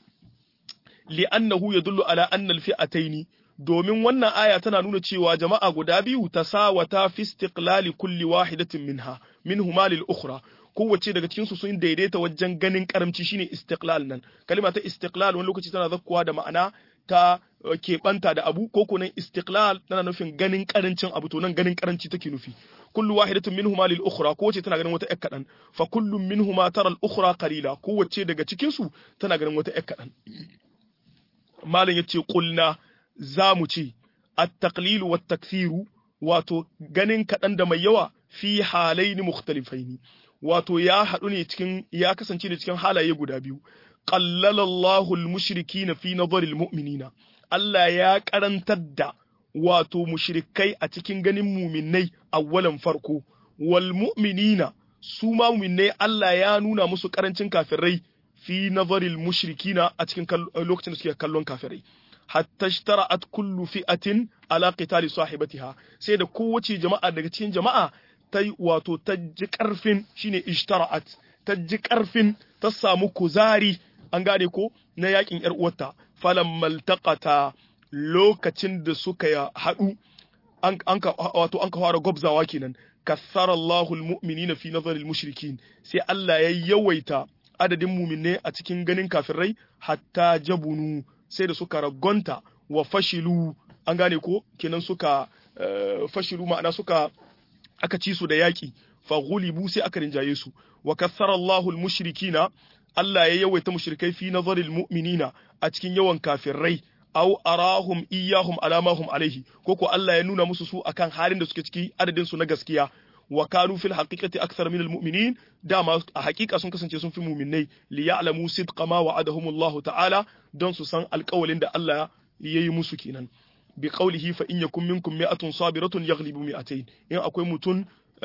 S1: li'annahu yadullu ala anna al-fi'atayn domin wannan aya tana nuna cewa jama'a guda biyu tasawata fi istiqlali kulli wahidatin minha minhuma lil ukhra kowace daga cikin su sun daidaita wajen ganin karamci shine istiqlal nan kalma ta istiqlal wani lokaci tana zakkuwa da ma'ana ta keɓanta da abu ko kunan istiqlal tana nufin ganin karancin abu to nan ganin karanci take nufi kullu wahidatin minhuma lil ukhra kowace tana ganin wata ƴar kadan fa kullu minhuma tara al ukhra qalila kowace daga cikin su tana ganin wata ƴar kadan malam yace qulna zamu ce at taqlil wat takthiru wato ganin kadan da mai yawa fi halaini mukhtalifaini wato ya haɗu ne cikin ya kasance ne cikin halaye guda biyu qallala Allahu al-mushrikina fi nadhari al-mu'minina Allah ya karantar da wato mushrikai a cikin ganin muminai awwalan farko wal mu'minina su ma muminai Allah ya nuna musu karancin kafirai fi nadhari al-mushrikina a cikin lokacin da suke kallon kafirai hatta ishtara'at kullu fi'atin ala qitali sahibatiha sai da kowace jama'a daga cikin jama'a ta wato ta ji karfin shine ishtara'at ta ji karfin ta samu kuzari an gane ko na yakin yar uwarta falan maltaqata lokacin da suka haɗu an ka wato an ka fara gwabzawa kenan kassara Allahu almu'minina fi nazari almushrikin sai Allah ya yawaita adadin mu'minai a cikin ganin kafirai hatta jabunu sai da suka ragonta wa fashilu an gane ko kenan suka fashilu ma'ana suka aka ci su da yaki fa ghulibu sai aka rinjaye su wa kassara Allahu almushrikina Allah ya yawaita mushrikai fi nazaril mu'minina a cikin yawan kafirai aw arahum iyahum alamahum alaihi ko ko Allah ya nuna musu su akan halin da suke ciki adadin su na gaskiya wa kanu fil haqiqati akthar min al mu'minin dama a haqiqa sun kasance sun fi mu'minai li ya'lamu sidqa ma wa'adahum Allah ta'ala don su san alƙawalin da Allah ya yi musu kenan bi qawlihi fa in yakum minkum mi'atun sabiratun yaghlibu mi'atayn in akwai mutun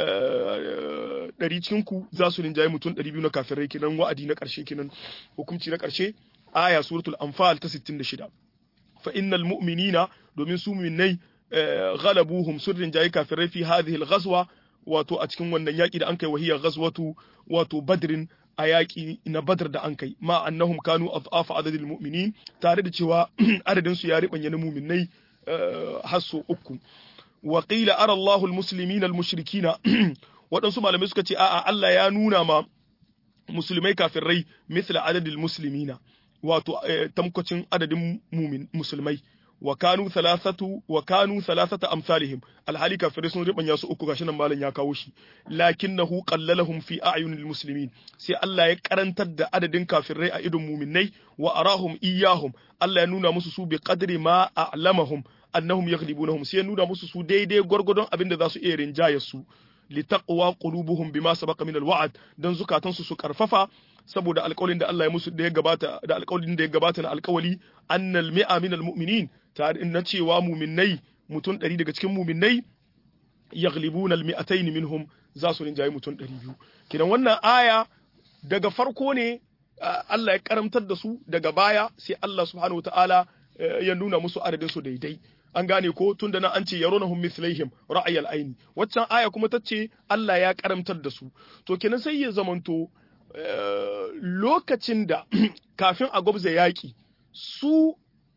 S1: ɗari cikin ku za su rinjaye mutum ɗari biyu na kafirai kenan wa'adi na ƙarshe kenan hukunci na ƙarshe aya suratul anfal ta 66 fa innal mu'minina domin su mu'minai ghalabuhum sun rinjaye kafirai fi hadhihi al-ghazwa wato a cikin wannan yaki da an kai wahiyar ghazwatu wato badrin a yaƙi na badar da an kai ma annahum kanu adhafa adadil mu'minin tare da cewa adadin su ya ribanya na mu'minai har so uku wa qila ara Allahu al-muslimina al-mushrikina waɗansu malamai suka ce a'a Allah ya nuna ma musulmai kafirai misla adadil muslimina wato tamkocin adadin musulmai wa kanu thalathatu wa kanu thalathata amsalihim alhali kafirai sun ribanya su uku gashi nan malam ya kawo shi lakinnahu qallalahum fi a'yunil muslimin sai Allah ya karantar da adadin kafirai a idon muminai wa arahum iyahum Allah ya nuna musu su bi qadri ma a'lamahum annahum yaghlibunahum sai ya nuna musu su daidai gwargwadon abin da za su iya rinjaye su litaqwa qulubuhum bima sabaqa min alwa'd dan zukatansu su karfafa saboda alƙawalin da Allah ya musu da ya gabata da alƙawalin da ya gabata na alƙawali annal mi'a min almu'minin tare na cewa mu'minnai mutum 100 daga cikin mu'minnai yaghlibuna almi'atayn minhum za su rinjaye mutum 200 kidan wannan aya daga farko ne Allah ya karamtar da su daga baya sai Allah subhanahu wataala ya nuna musu adadin su daidai an gane ko tunda na an ce yaronahum mithlaihim ra'ayal aini waccan aya kuma ta ce Allah ya karamtar da su to kenan sai ya zamanto lokacin da kafin a gwabza yaƙi su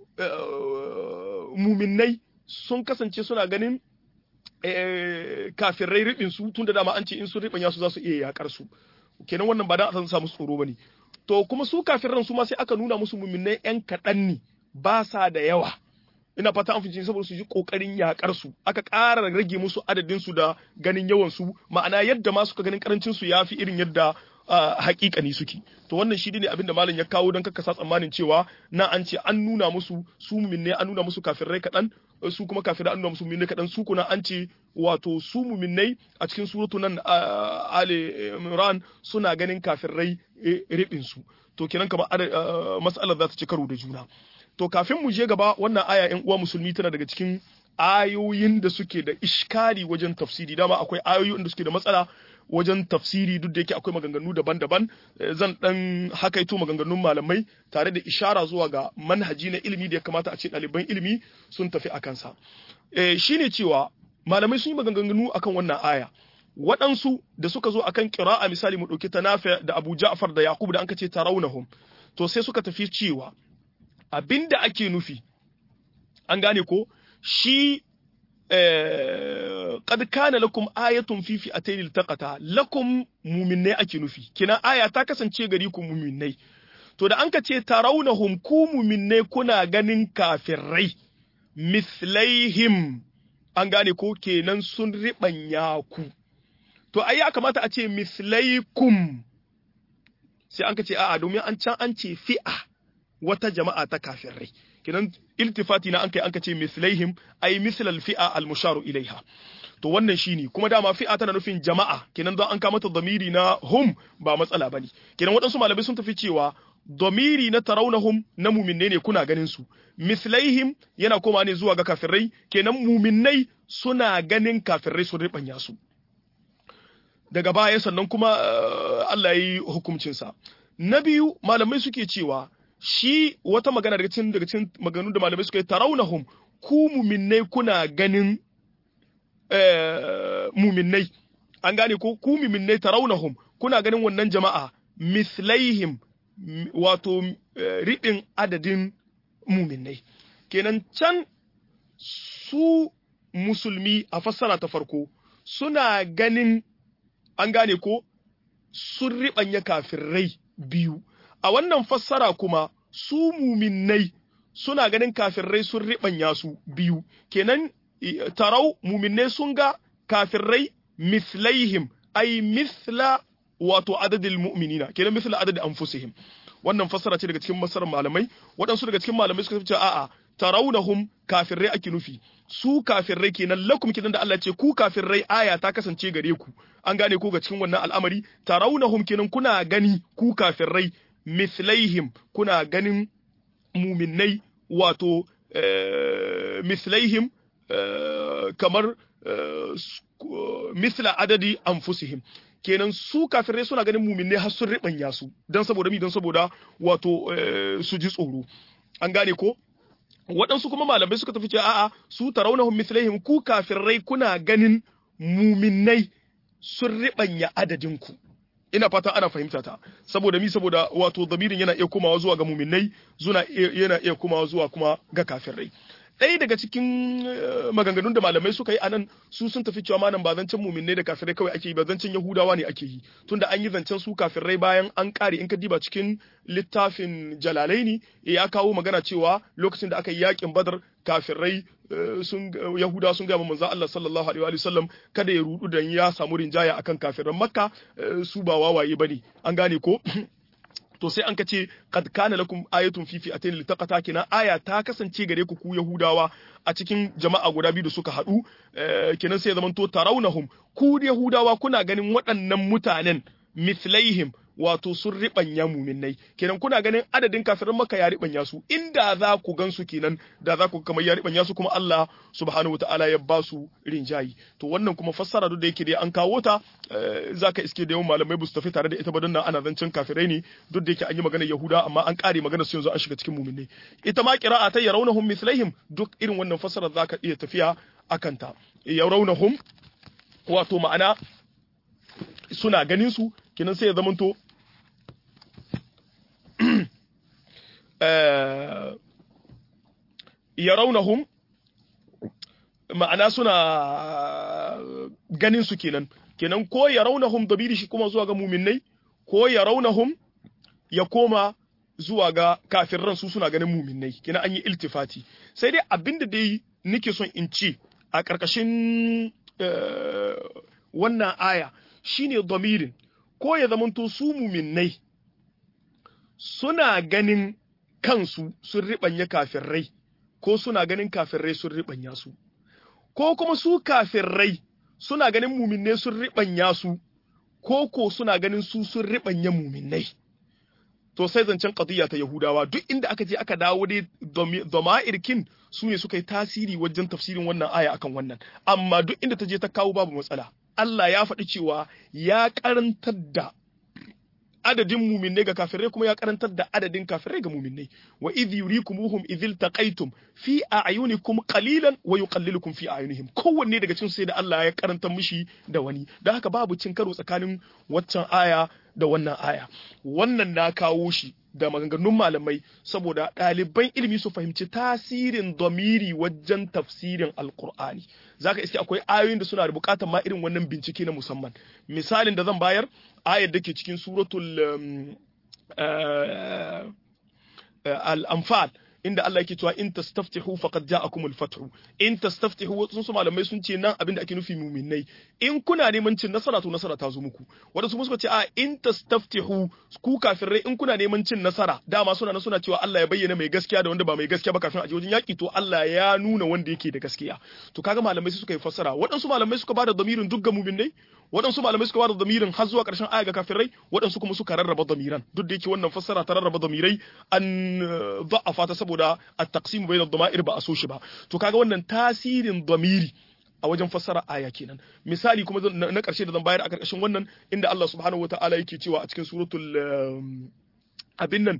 S1: muminai sun kasance suna ganin kafirai ribin su tunda dama an ce in sun ribanya su za su iya yakar su kenan wannan ba dan a samu tsoro bane to kuma su kafiran su ma sai aka nuna musu muminai yan kaɗan ne ba sa da yawa ina fata an fice saboda su ji kokarin yakar su aka ƙara rage musu adadin su da ganin yawan su ma'ana yadda ma suka ganin karancin su yafi irin yadda hakikani suke to wannan shi ne abin da malam ya kawo don kasa tsammanin cewa na an ce an nuna musu su muminne an nuna musu kafirai kaɗan su kuma kafirai an nuna musu muminne kaɗan su kuna an ce wato su muminnai a cikin suratu nan Ali Imran suna ganin kafirai ribin su to kenan kamar mas'alar za ta ci karo da juna to kafin mu je gaba wannan aya ƴan uwa musulmi tana daga cikin ayoyin da suke da iskari wajen tafsiri dama akwai ayoyin da suke da matsala wajen tafsiri duk da yake akwai maganganu daban-daban zan dan hakaito maganganun malamai tare da ishara zuwa ga manhaji na ilimi da ya kamata a ce ɗaliban ilimi sun tafi a kansa shine cewa malamai sun yi maganganu akan wannan aya waɗansu da suka zo akan ƙira'a misali mu ɗauki ta nafi da abu ja'far da yaqub da anka ce tarawnahum to sai suka tafi cewa abinda ake nufi an gane ko shi qad kana lakum ayatun fi fi'atayn iltaqata lakum mu'minnai ake nufi kina aya ta kasance gari ku mu'minnai to da anka ce tarawnahum ku mu'minnai kuna ganin kafirai mislaihim an gane ko kenan sun ribanya ku to ai ya kamata a ce mislaikum sai an ka ce a'a domin an can an ce fi'a wata jama'a ta kafirai kenan iltifati na an kai an ka ce mislaihim ai mislal fi'a al musharu ilaiha to wannan shine kuma dama fi'a tana nufin jama'a kenan don an ka mata damiri na hum ba matsala bane kenan waɗansu malamai sun tafi cewa damiri na taraunahum na muminne ne kuna ganin su mislaihim yana koma ne zuwa ga kafirai kenan muminnai suna ganin kafirai sun ribanya su daga baya sannan kuma Allah ya yi hukuncinsa na biyu malamai suke cewa shi wata magana daga cikin daga cikin maganganu da malamai suka yi taraunahum ku muminnai kuna ganin muminnai an gane ko ku muminnai taraunahum kuna ganin wannan jama'a mislaihim wato riɗin adadin muminnai kenan can su musulmi a fassara ta farko suna ganin an gane ko sun riɓanya kafirai biyu a wannan fassara kuma su muminnai suna ganin kafirai sun riɓanya su biyu kenan tarau muminnai sun ga kafirai mislaihim ai misla wato adadin mu'minina kenan misla adadin anfusihim wannan fassara ce daga cikin masarar malamai waɗansu daga cikin malamai suka ce a'a taraunahum kafirai ake nufi su kafirai kenan lakum kenan da Allah ce ku kafirai aya ta kasance gare ku an gane ko ga cikin wannan al'amari taraunahum kenan kuna gani ku kafirai mislaihim kuna ganin muminai wato mislaihim kamar misla adadi anfusihim kenan su kafirai suna ganin muminai har sun ribanya su dan saboda mi dan saboda wato su ji tsoro an gane ko waɗansu kuma malamai suka tafi cewa a'a su taraunahum mislaihim ku kafirai kuna ganin muminai sun ribanya adadin ku ina fata ana fahimta ta saboda mi saboda wato damirin yana iya komawa zuwa ga muminai zuna yana iya komawa zuwa kuma ga kafirai ɗaya daga cikin maganganun da malamai suka yi anan su sun tafi cewa manan ba zancen muminai da kafirai kawai ake yi ba zancen yahudawa ne ake yi tunda an yi zancen su kafirai bayan an kare in ka diba cikin littafin jalalaini ya kawo magana cewa lokacin da aka yi yakin badar kafirai sun yahuda sun gaya manzo Allah sallallahu alaihi wa sallam kada ya rudu dan ya samu rinjaya akan kafiran makka su ba wawaye bane an gane ko to sai an kace qad kana lakum ayatun fi fi'atayn litaqata kina aya ta kasance gare ku ku yahudawa a cikin jama'a guda biyu da suka hadu kenan sai ya zamanto tarawnahum ku yahudawa kuna ganin waɗannan mutanen mithlaihim wato sun riɓanya muminai kenan kuna ganin adadin kafirin maka ya riɓanya su inda za ku gan su kenan da za ku kamar ya riɓanya su kuma Allah subhanahu wataala ya ba su rinjayi to wannan kuma fassara duk da yake dai an kawo ta zaka iske da yawan malamai ba su tafi tare da ita ba don nan ana zancen kafirai ne duk da yake an yi magana yahuda amma an kare magana su yanzu an shiga cikin muminai ita ma qira'a ta yarawnahum mithlaihim duk irin wannan fassara zaka iya tafiya akan ta yarawnahum wato ma'ana suna ganin su kenan sai ya zamanto yaraunahum ma'ana suna ganin su kenan kenan ko yaraunahum dabiri shi kuma zuwa ga muminai ko yaraunahum ya koma zuwa ga kafirran su suna ganin muminai kenan an yi iltifati sai dai abinda dai nake son in ce a ƙarƙashin wannan aya shine damirin ko ya zamanto su muminai suna ganin kansu sun riɓanya kafirrai ko suna ganin kafirrai sun riɓanya su ko kuma su kafirrai suna ganin muminai sun riɓanya su ko ko suna ganin su sun riɓanya muminai to sai zancen qadiyya ta yahudawa duk inda aka je aka dawo dai dama'irkin su ne suka yi tasiri wajen tafsirin wannan aya akan wannan amma duk inda ta je ta kawo babu matsala Allah ya faɗi cewa ya karantar da adadin muminai ga kafirai kuma ya karantar da adadin kafirai ga muminai wa idh yurikumuhum idh taqaytum fi a'yunikum qalilan wa yuqallilukum fi a'yunihim kowanne daga cikin sai da Allah ya karanta mishi da wani don haka babu cin karo tsakanin waccan aya da wannan aya wannan na kawo shi da maganganun malamai saboda ɗaliban ilimi su fahimci tasirin domiri wajen tafsirin alkur'ani zaka iske akwai ayoyin da suna da bukatar ma irin wannan bincike na musamman misalin da zan bayar ayar da ke cikin suratul al-anfal inda Allah yake cewa in tastaftihu faqad ja'akumul fathu in tastaftihu sun su malamai sun ce nan abinda ake nufi muminai in kuna neman cin nasara to nasara ta zo muku wanda su suka ce a in tastaftihu ku kafirai in kuna neman cin nasara dama suna na suna cewa Allah ya bayyana mai gaskiya da wanda ba mai gaskiya ba kafin a je wajen yaki to Allah ya nuna wanda yake da gaskiya to kaga malamai su suka yi fassara waɗansu malamai suka bada damirin duk ga muminai waɗansu malamai suka bada damirin har zuwa ƙarshen aya ga kafirai waɗansu kuma suka rarraba damiran duk da yake wannan fassara ta rarraba damirai an da'afa ta saboda at-taqsim bayna ad-dama'ir ba a so shi ba to kaga wannan tasirin damiri a wajen fassara aya kenan misali kuma na ƙarshe da zan bayar a ƙarƙashin wannan inda Allah subhanahu wata'ala yake cewa a cikin suratul abin nan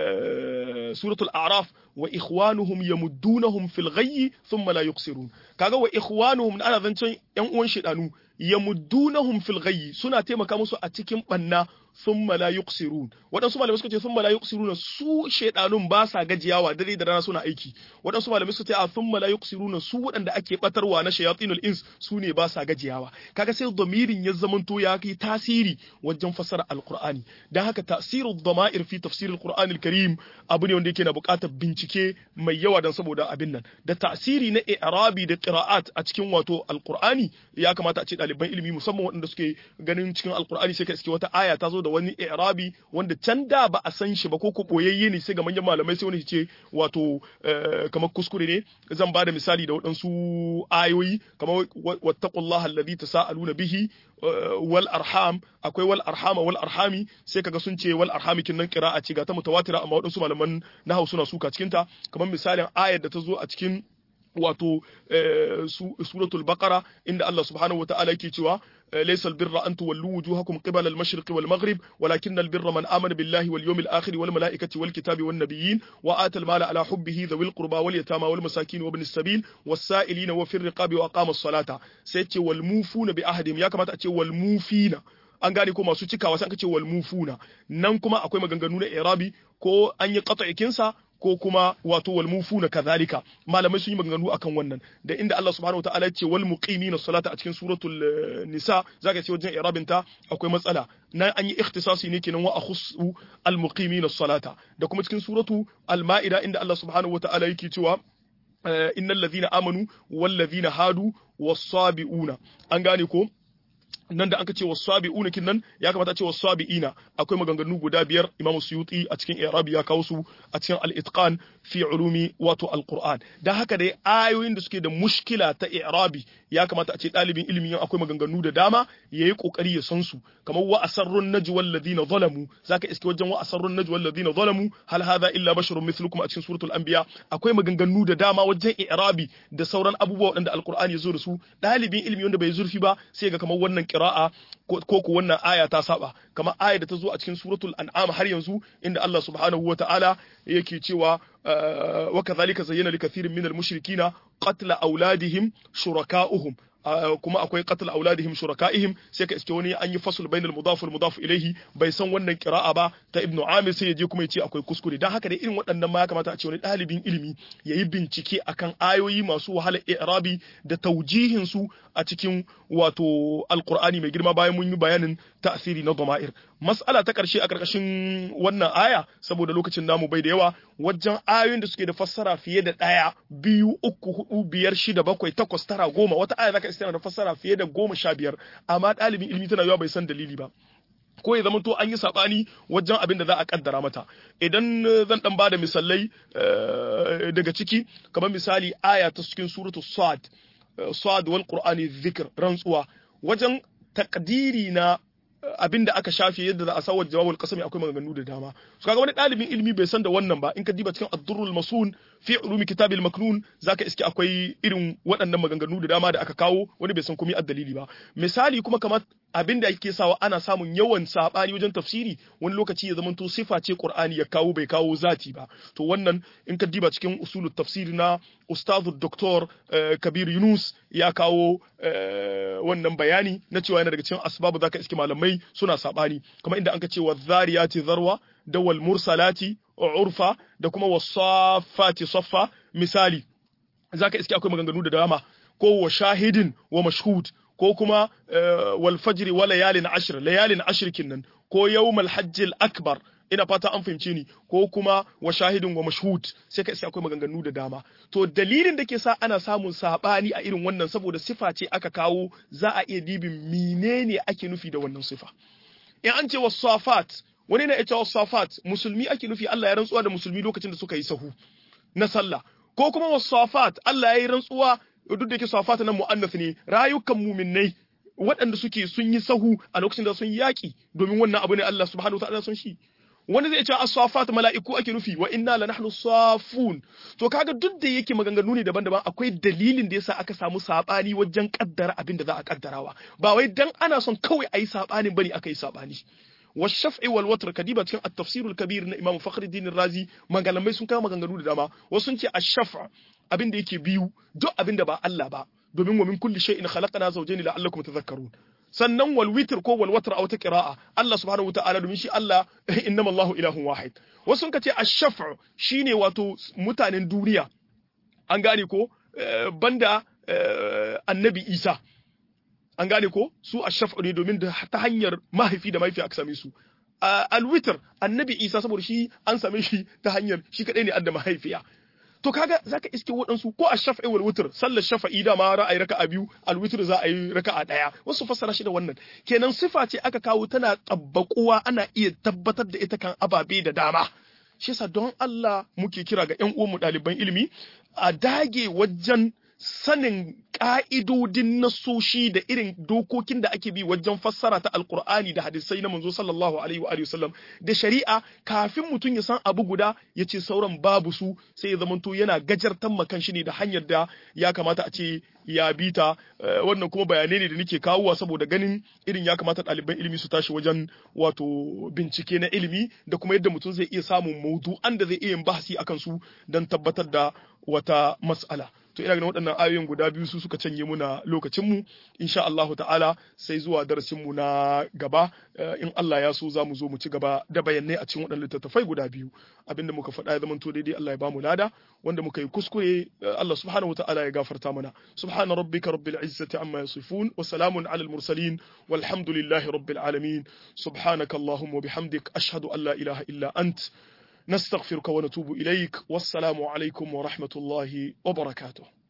S1: suratul a'raf wa ikhwanuhum yamuddunahum fil ghayyi thumma la yuqsirun kaga wa ikhwanuhum ana zancen yan uwan shedanu yamuddunahum fil ghayyi suna taimaka musu a cikin banna thumma la yuqsirun waɗansu malamai suka ce thumma la yuqsiruna su shedanun ba sa gajiyawa dare da rana suna aiki waɗansu malamai suka ce a thumma la yuqsiruna su waɗanda ake batarwa na shayatinul ins su ne ba sa gajiyawa kaga sai domirin ya zamanto ya kai tasiri wajen fasara alqur'ani dan haka tasiru dama'ir fi tafsir alqur'anil karim abu ne wanda yake na buƙatar bincike mai yawa dan saboda abin nan da tasiri na i'rabi da qira'at a cikin wato alqur'ani ya kamata a ce ɗaliban ilimi musamman waɗanda suke ganin cikin alqur'ani sai ka iske wata aya ta zo da wani i'rabi wanda can da ba a san shi ba ko ko boyayye ne sai ga manyan malamai sai wani ce wato kamar kuskure ne zan ba da misali da waɗansu ayoyi kamar wattaqullaha alladhi tasaaluna bihi wal arham akwai wal arhama wal arhami sai kaga sun ce wal arhami kin nan qira'a ce ga ta mutawatira amma waɗansu malaman nahwu suna suka cikin ta kamar misalin ayar da ta zo a cikin wato suratul baqara inda Allah subhanahu wa ta'ala yake cewa laysa albirra an tuwallu wujuhakum qibala al-mashriq wal maghrib walakin albirra man amana billahi wal yawmil akhir wal malaikati wal kitabi wan nabiyyin wa ata al-mala ala hubbihi dhawil qurba wal yatama wal masakin wa ibn as-sabil was sa'ilina wa fir riqabi wa aqama as-salata sai ce wal mufuna bi ahdihim ya kamata a ce wal mufina an gane ko masu cikawa sai aka ce wal mufuna nan kuma akwai maganganu na i'rabi ko an yi qat'ikin sa ko kuma wato wal mufuna kadhalika malamai sun yi maganganu akan wannan da inda Allah subhanahu wataala ya ce wal muqimina salata a cikin suratul nisa zaka ce wajen i'rabin ta akwai matsala nan an yi ikhtisasi ne kenan wa akhussu al muqimina salata da kuma cikin suratu al maida inda Allah subhanahu wataala yake cewa innal ladhina amanu wal ladhina hadu was sabiuna an gane ko nan da aka ce wasabi'una kinnan ya kamata a ce wasabi'ina akwai maganganu guda biyar Imam Suyuti a cikin I'rab ya kawo su a cikin Al-Itqan fi ulumi wato Al-Qur'an dan haka dai ayoyin da suke da mushkila ta I'rabi ya kamata a ce dalibin ilimi akwai maganganu da dama yayi kokari ya san su kamar wa asarrun najwal ladina zalamu zaka iske wajen wa asarrun najwal ladina zalamu hal hadha illa basharun mithlukum a cikin suratul anbiya akwai maganganu da dama wajen I'rabi da sauran abubuwa waɗanda Al-Qur'ani ya zo da su dalibin ilimi wanda bai zurfi ba sai ga kamar wannan qira'a ko ko wannan aya ta saba kamar aya da ta zo a cikin suratul an'am har yanzu inda Allah subhanahu wata'ala yake cewa wa kadhalika zayyana likathirin minal mushrikina qatla auladihim shuraka'uhum kuma akwai qatl auladihim shuraka'ihim sai ka iske wani an yi fasl bainal mudaf wal mudaf ilayhi bai san wannan qira'a ba ta ibnu amir sai ya je kuma ya ce akwai kuskure dan haka dai irin waɗannan ma ya kamata a ce wani ɗalibin ilimi yayi bincike akan ayoyi masu wahala i'rabi da taujihin su a cikin wato alqur'ani mai girma bayan mun yi bayanin ta'siri na dama'ir mas'ala ta karshe a karkashin wannan aya saboda lokacin namu bai da yawa wajen ayoyin da suke da fassara fiye da ɗaya biyu uku hudu biyar shida bakwai takwas tara goma wata aya zaka iska da fassara fiye da goma sha biyar amma ɗalibin ilimi tana yawa bai san dalili ba ko ya zamanto an yi sabani wajen abin da za a kaddara mata idan zan dan bada misalai daga ciki kamar misali aya ta cikin suratu sad sad wal qur'ani dhikr rantsuwa wajen takdiri na abin da aka shafe yadda za a sawar jawabul qasami akwai maganganu da dama so kaga wani dalibin ilimi bai san da wannan ba in ka diba cikin ad-durrul masun fi ulumi kitabil maknun zaka iske akwai irin waɗannan maganganu da dama da aka kawo wani bai san komai addalili ba misali kuma kamar abin da yake sawa ana samun yawan sabani wajen tafsiri wani lokaci ya zamanto sifa ce qur'ani ya kawo bai kawo zati ba to wannan in ka diba cikin usulut tafsiri na ustazu doktor kabir yunus ya kawo wannan bayani na cewa yana daga cikin asbabu zaka iske malamai suna sabani kamar inda anka ce wa zariyati zarwa da wal mursalati urfa da kuma wasafati saffa misali zaka iske akwai maganganu da dama ko wa shahidin wa mashhud ko kuma wal fajri wa layalin ashr layalin ashr kinnan ko yawmal hajjil akbar ina fata an fahimce ni ko kuma wa shahidin wa mashhud sai ka iske akwai maganganu da dama to dalilin da ke sa ana samun sabani a irin wannan saboda sifa ce aka kawo za a iya dibin menene ake nufi da wannan sifa in an ce wasafat wani na ita wasafat musulmi ake nufi Allah ya rantsuwa da musulmi lokacin da suka yi sahu na sallah ko kuma wasafat Allah ya yi rantsuwa duk da yake safat nan mu'annas ne rayukan muminnai waɗanda suke sun yi sahu a lokacin da sun yaƙi domin wannan abu ne Allah subhanahu wa ta'ala sun shi wani zai ce as-safat mala'iku ake nufi wa inna la nahnu safun to kaga duk da yake maganganu ne daban-daban akwai dalilin da yasa aka samu sabani wajen kaddara abin da za a kaddarawa ba wai dan ana son kawai ayi sabanin bane aka yi sabani والشفع والوتر كديبة cikin التفسير الكبير na Imam Fakhruddin Razi magalamai sun kawo maganganu da dama wasu sun ce ash-shaf' abin da yake biyu duk abin da ba Allah ba domin wa min kulli shay'in khalaqna zawjayn la'allakum tadhakkarun sannan wal witr ko wal watr a wata qira'a Allah subhanahu wa ta'ala domin shi Allah innama Allahu ilahun wahid wasu sun ce ash-shaf' shine wato mutanen duniya an gane ko banda annabi Isa an gane ko su ashaf'u ne domin ta hanyar mahaifi da mahaifi aka same su alwitr annabi isa saboda shi an same shi ta hanyar shi kadai ne adda mahaifiya to kaga zaka iske waɗansu ko ashaf'i wal witr sallar shafa'i da ma ra'ayi raka'a biyu alwitr za a yi raka'a daya wasu fassara shi da wannan kenan sifa ce aka kawo tana tabbakuwa ana iya tabbatar da ita kan ababe da dama shi yasa don Allah muke kira ga ƴan uwanmu ɗaliban ilimi a dage wajen sanin ƙa'idodin nasoshi da irin dokokin da ake bi wajen fassara ta alkur'ani da hadisai na manzo sallallahu alaihi wa sallam da shari'a kafin mutum ya san abu guda ya ce sauran babu su sai ya zamanto yana gajartan makan shi ne da hanyar da ya kamata a ce ya bi ta wannan kuma bayanai ne da nake kawowa saboda ganin irin ya kamata ɗaliban ilimi su tashi wajen wato bincike na ilimi da kuma yadda mutum zai iya samun maudu'an da zai iya yin bahasi akan su don tabbatar da wata mas'ala to ina ganin waɗannan ayoyin guda biyu su suka canye muna lokacin mu insha Allah ta'ala sai zuwa darasin mu na gaba in Allah ya so za mu zo mu ci gaba da bayanai a cikin waɗannan littattafai guda biyu abinda muka faɗa ya zama to daidai Allah ya bamu lada wanda muka yi kuskure Allah subhanahu ta'ala ya gafarta mana subhana rabbika rabbil izzati amma yasifun wa salamun alal mursalin walhamdulillahi rabbil alamin subhanaka allahumma wa bihamdik ashhadu an la ilaha illa ant نستغفرك ونتوب إليك والسلام عليكم ورحمة الله وبركاته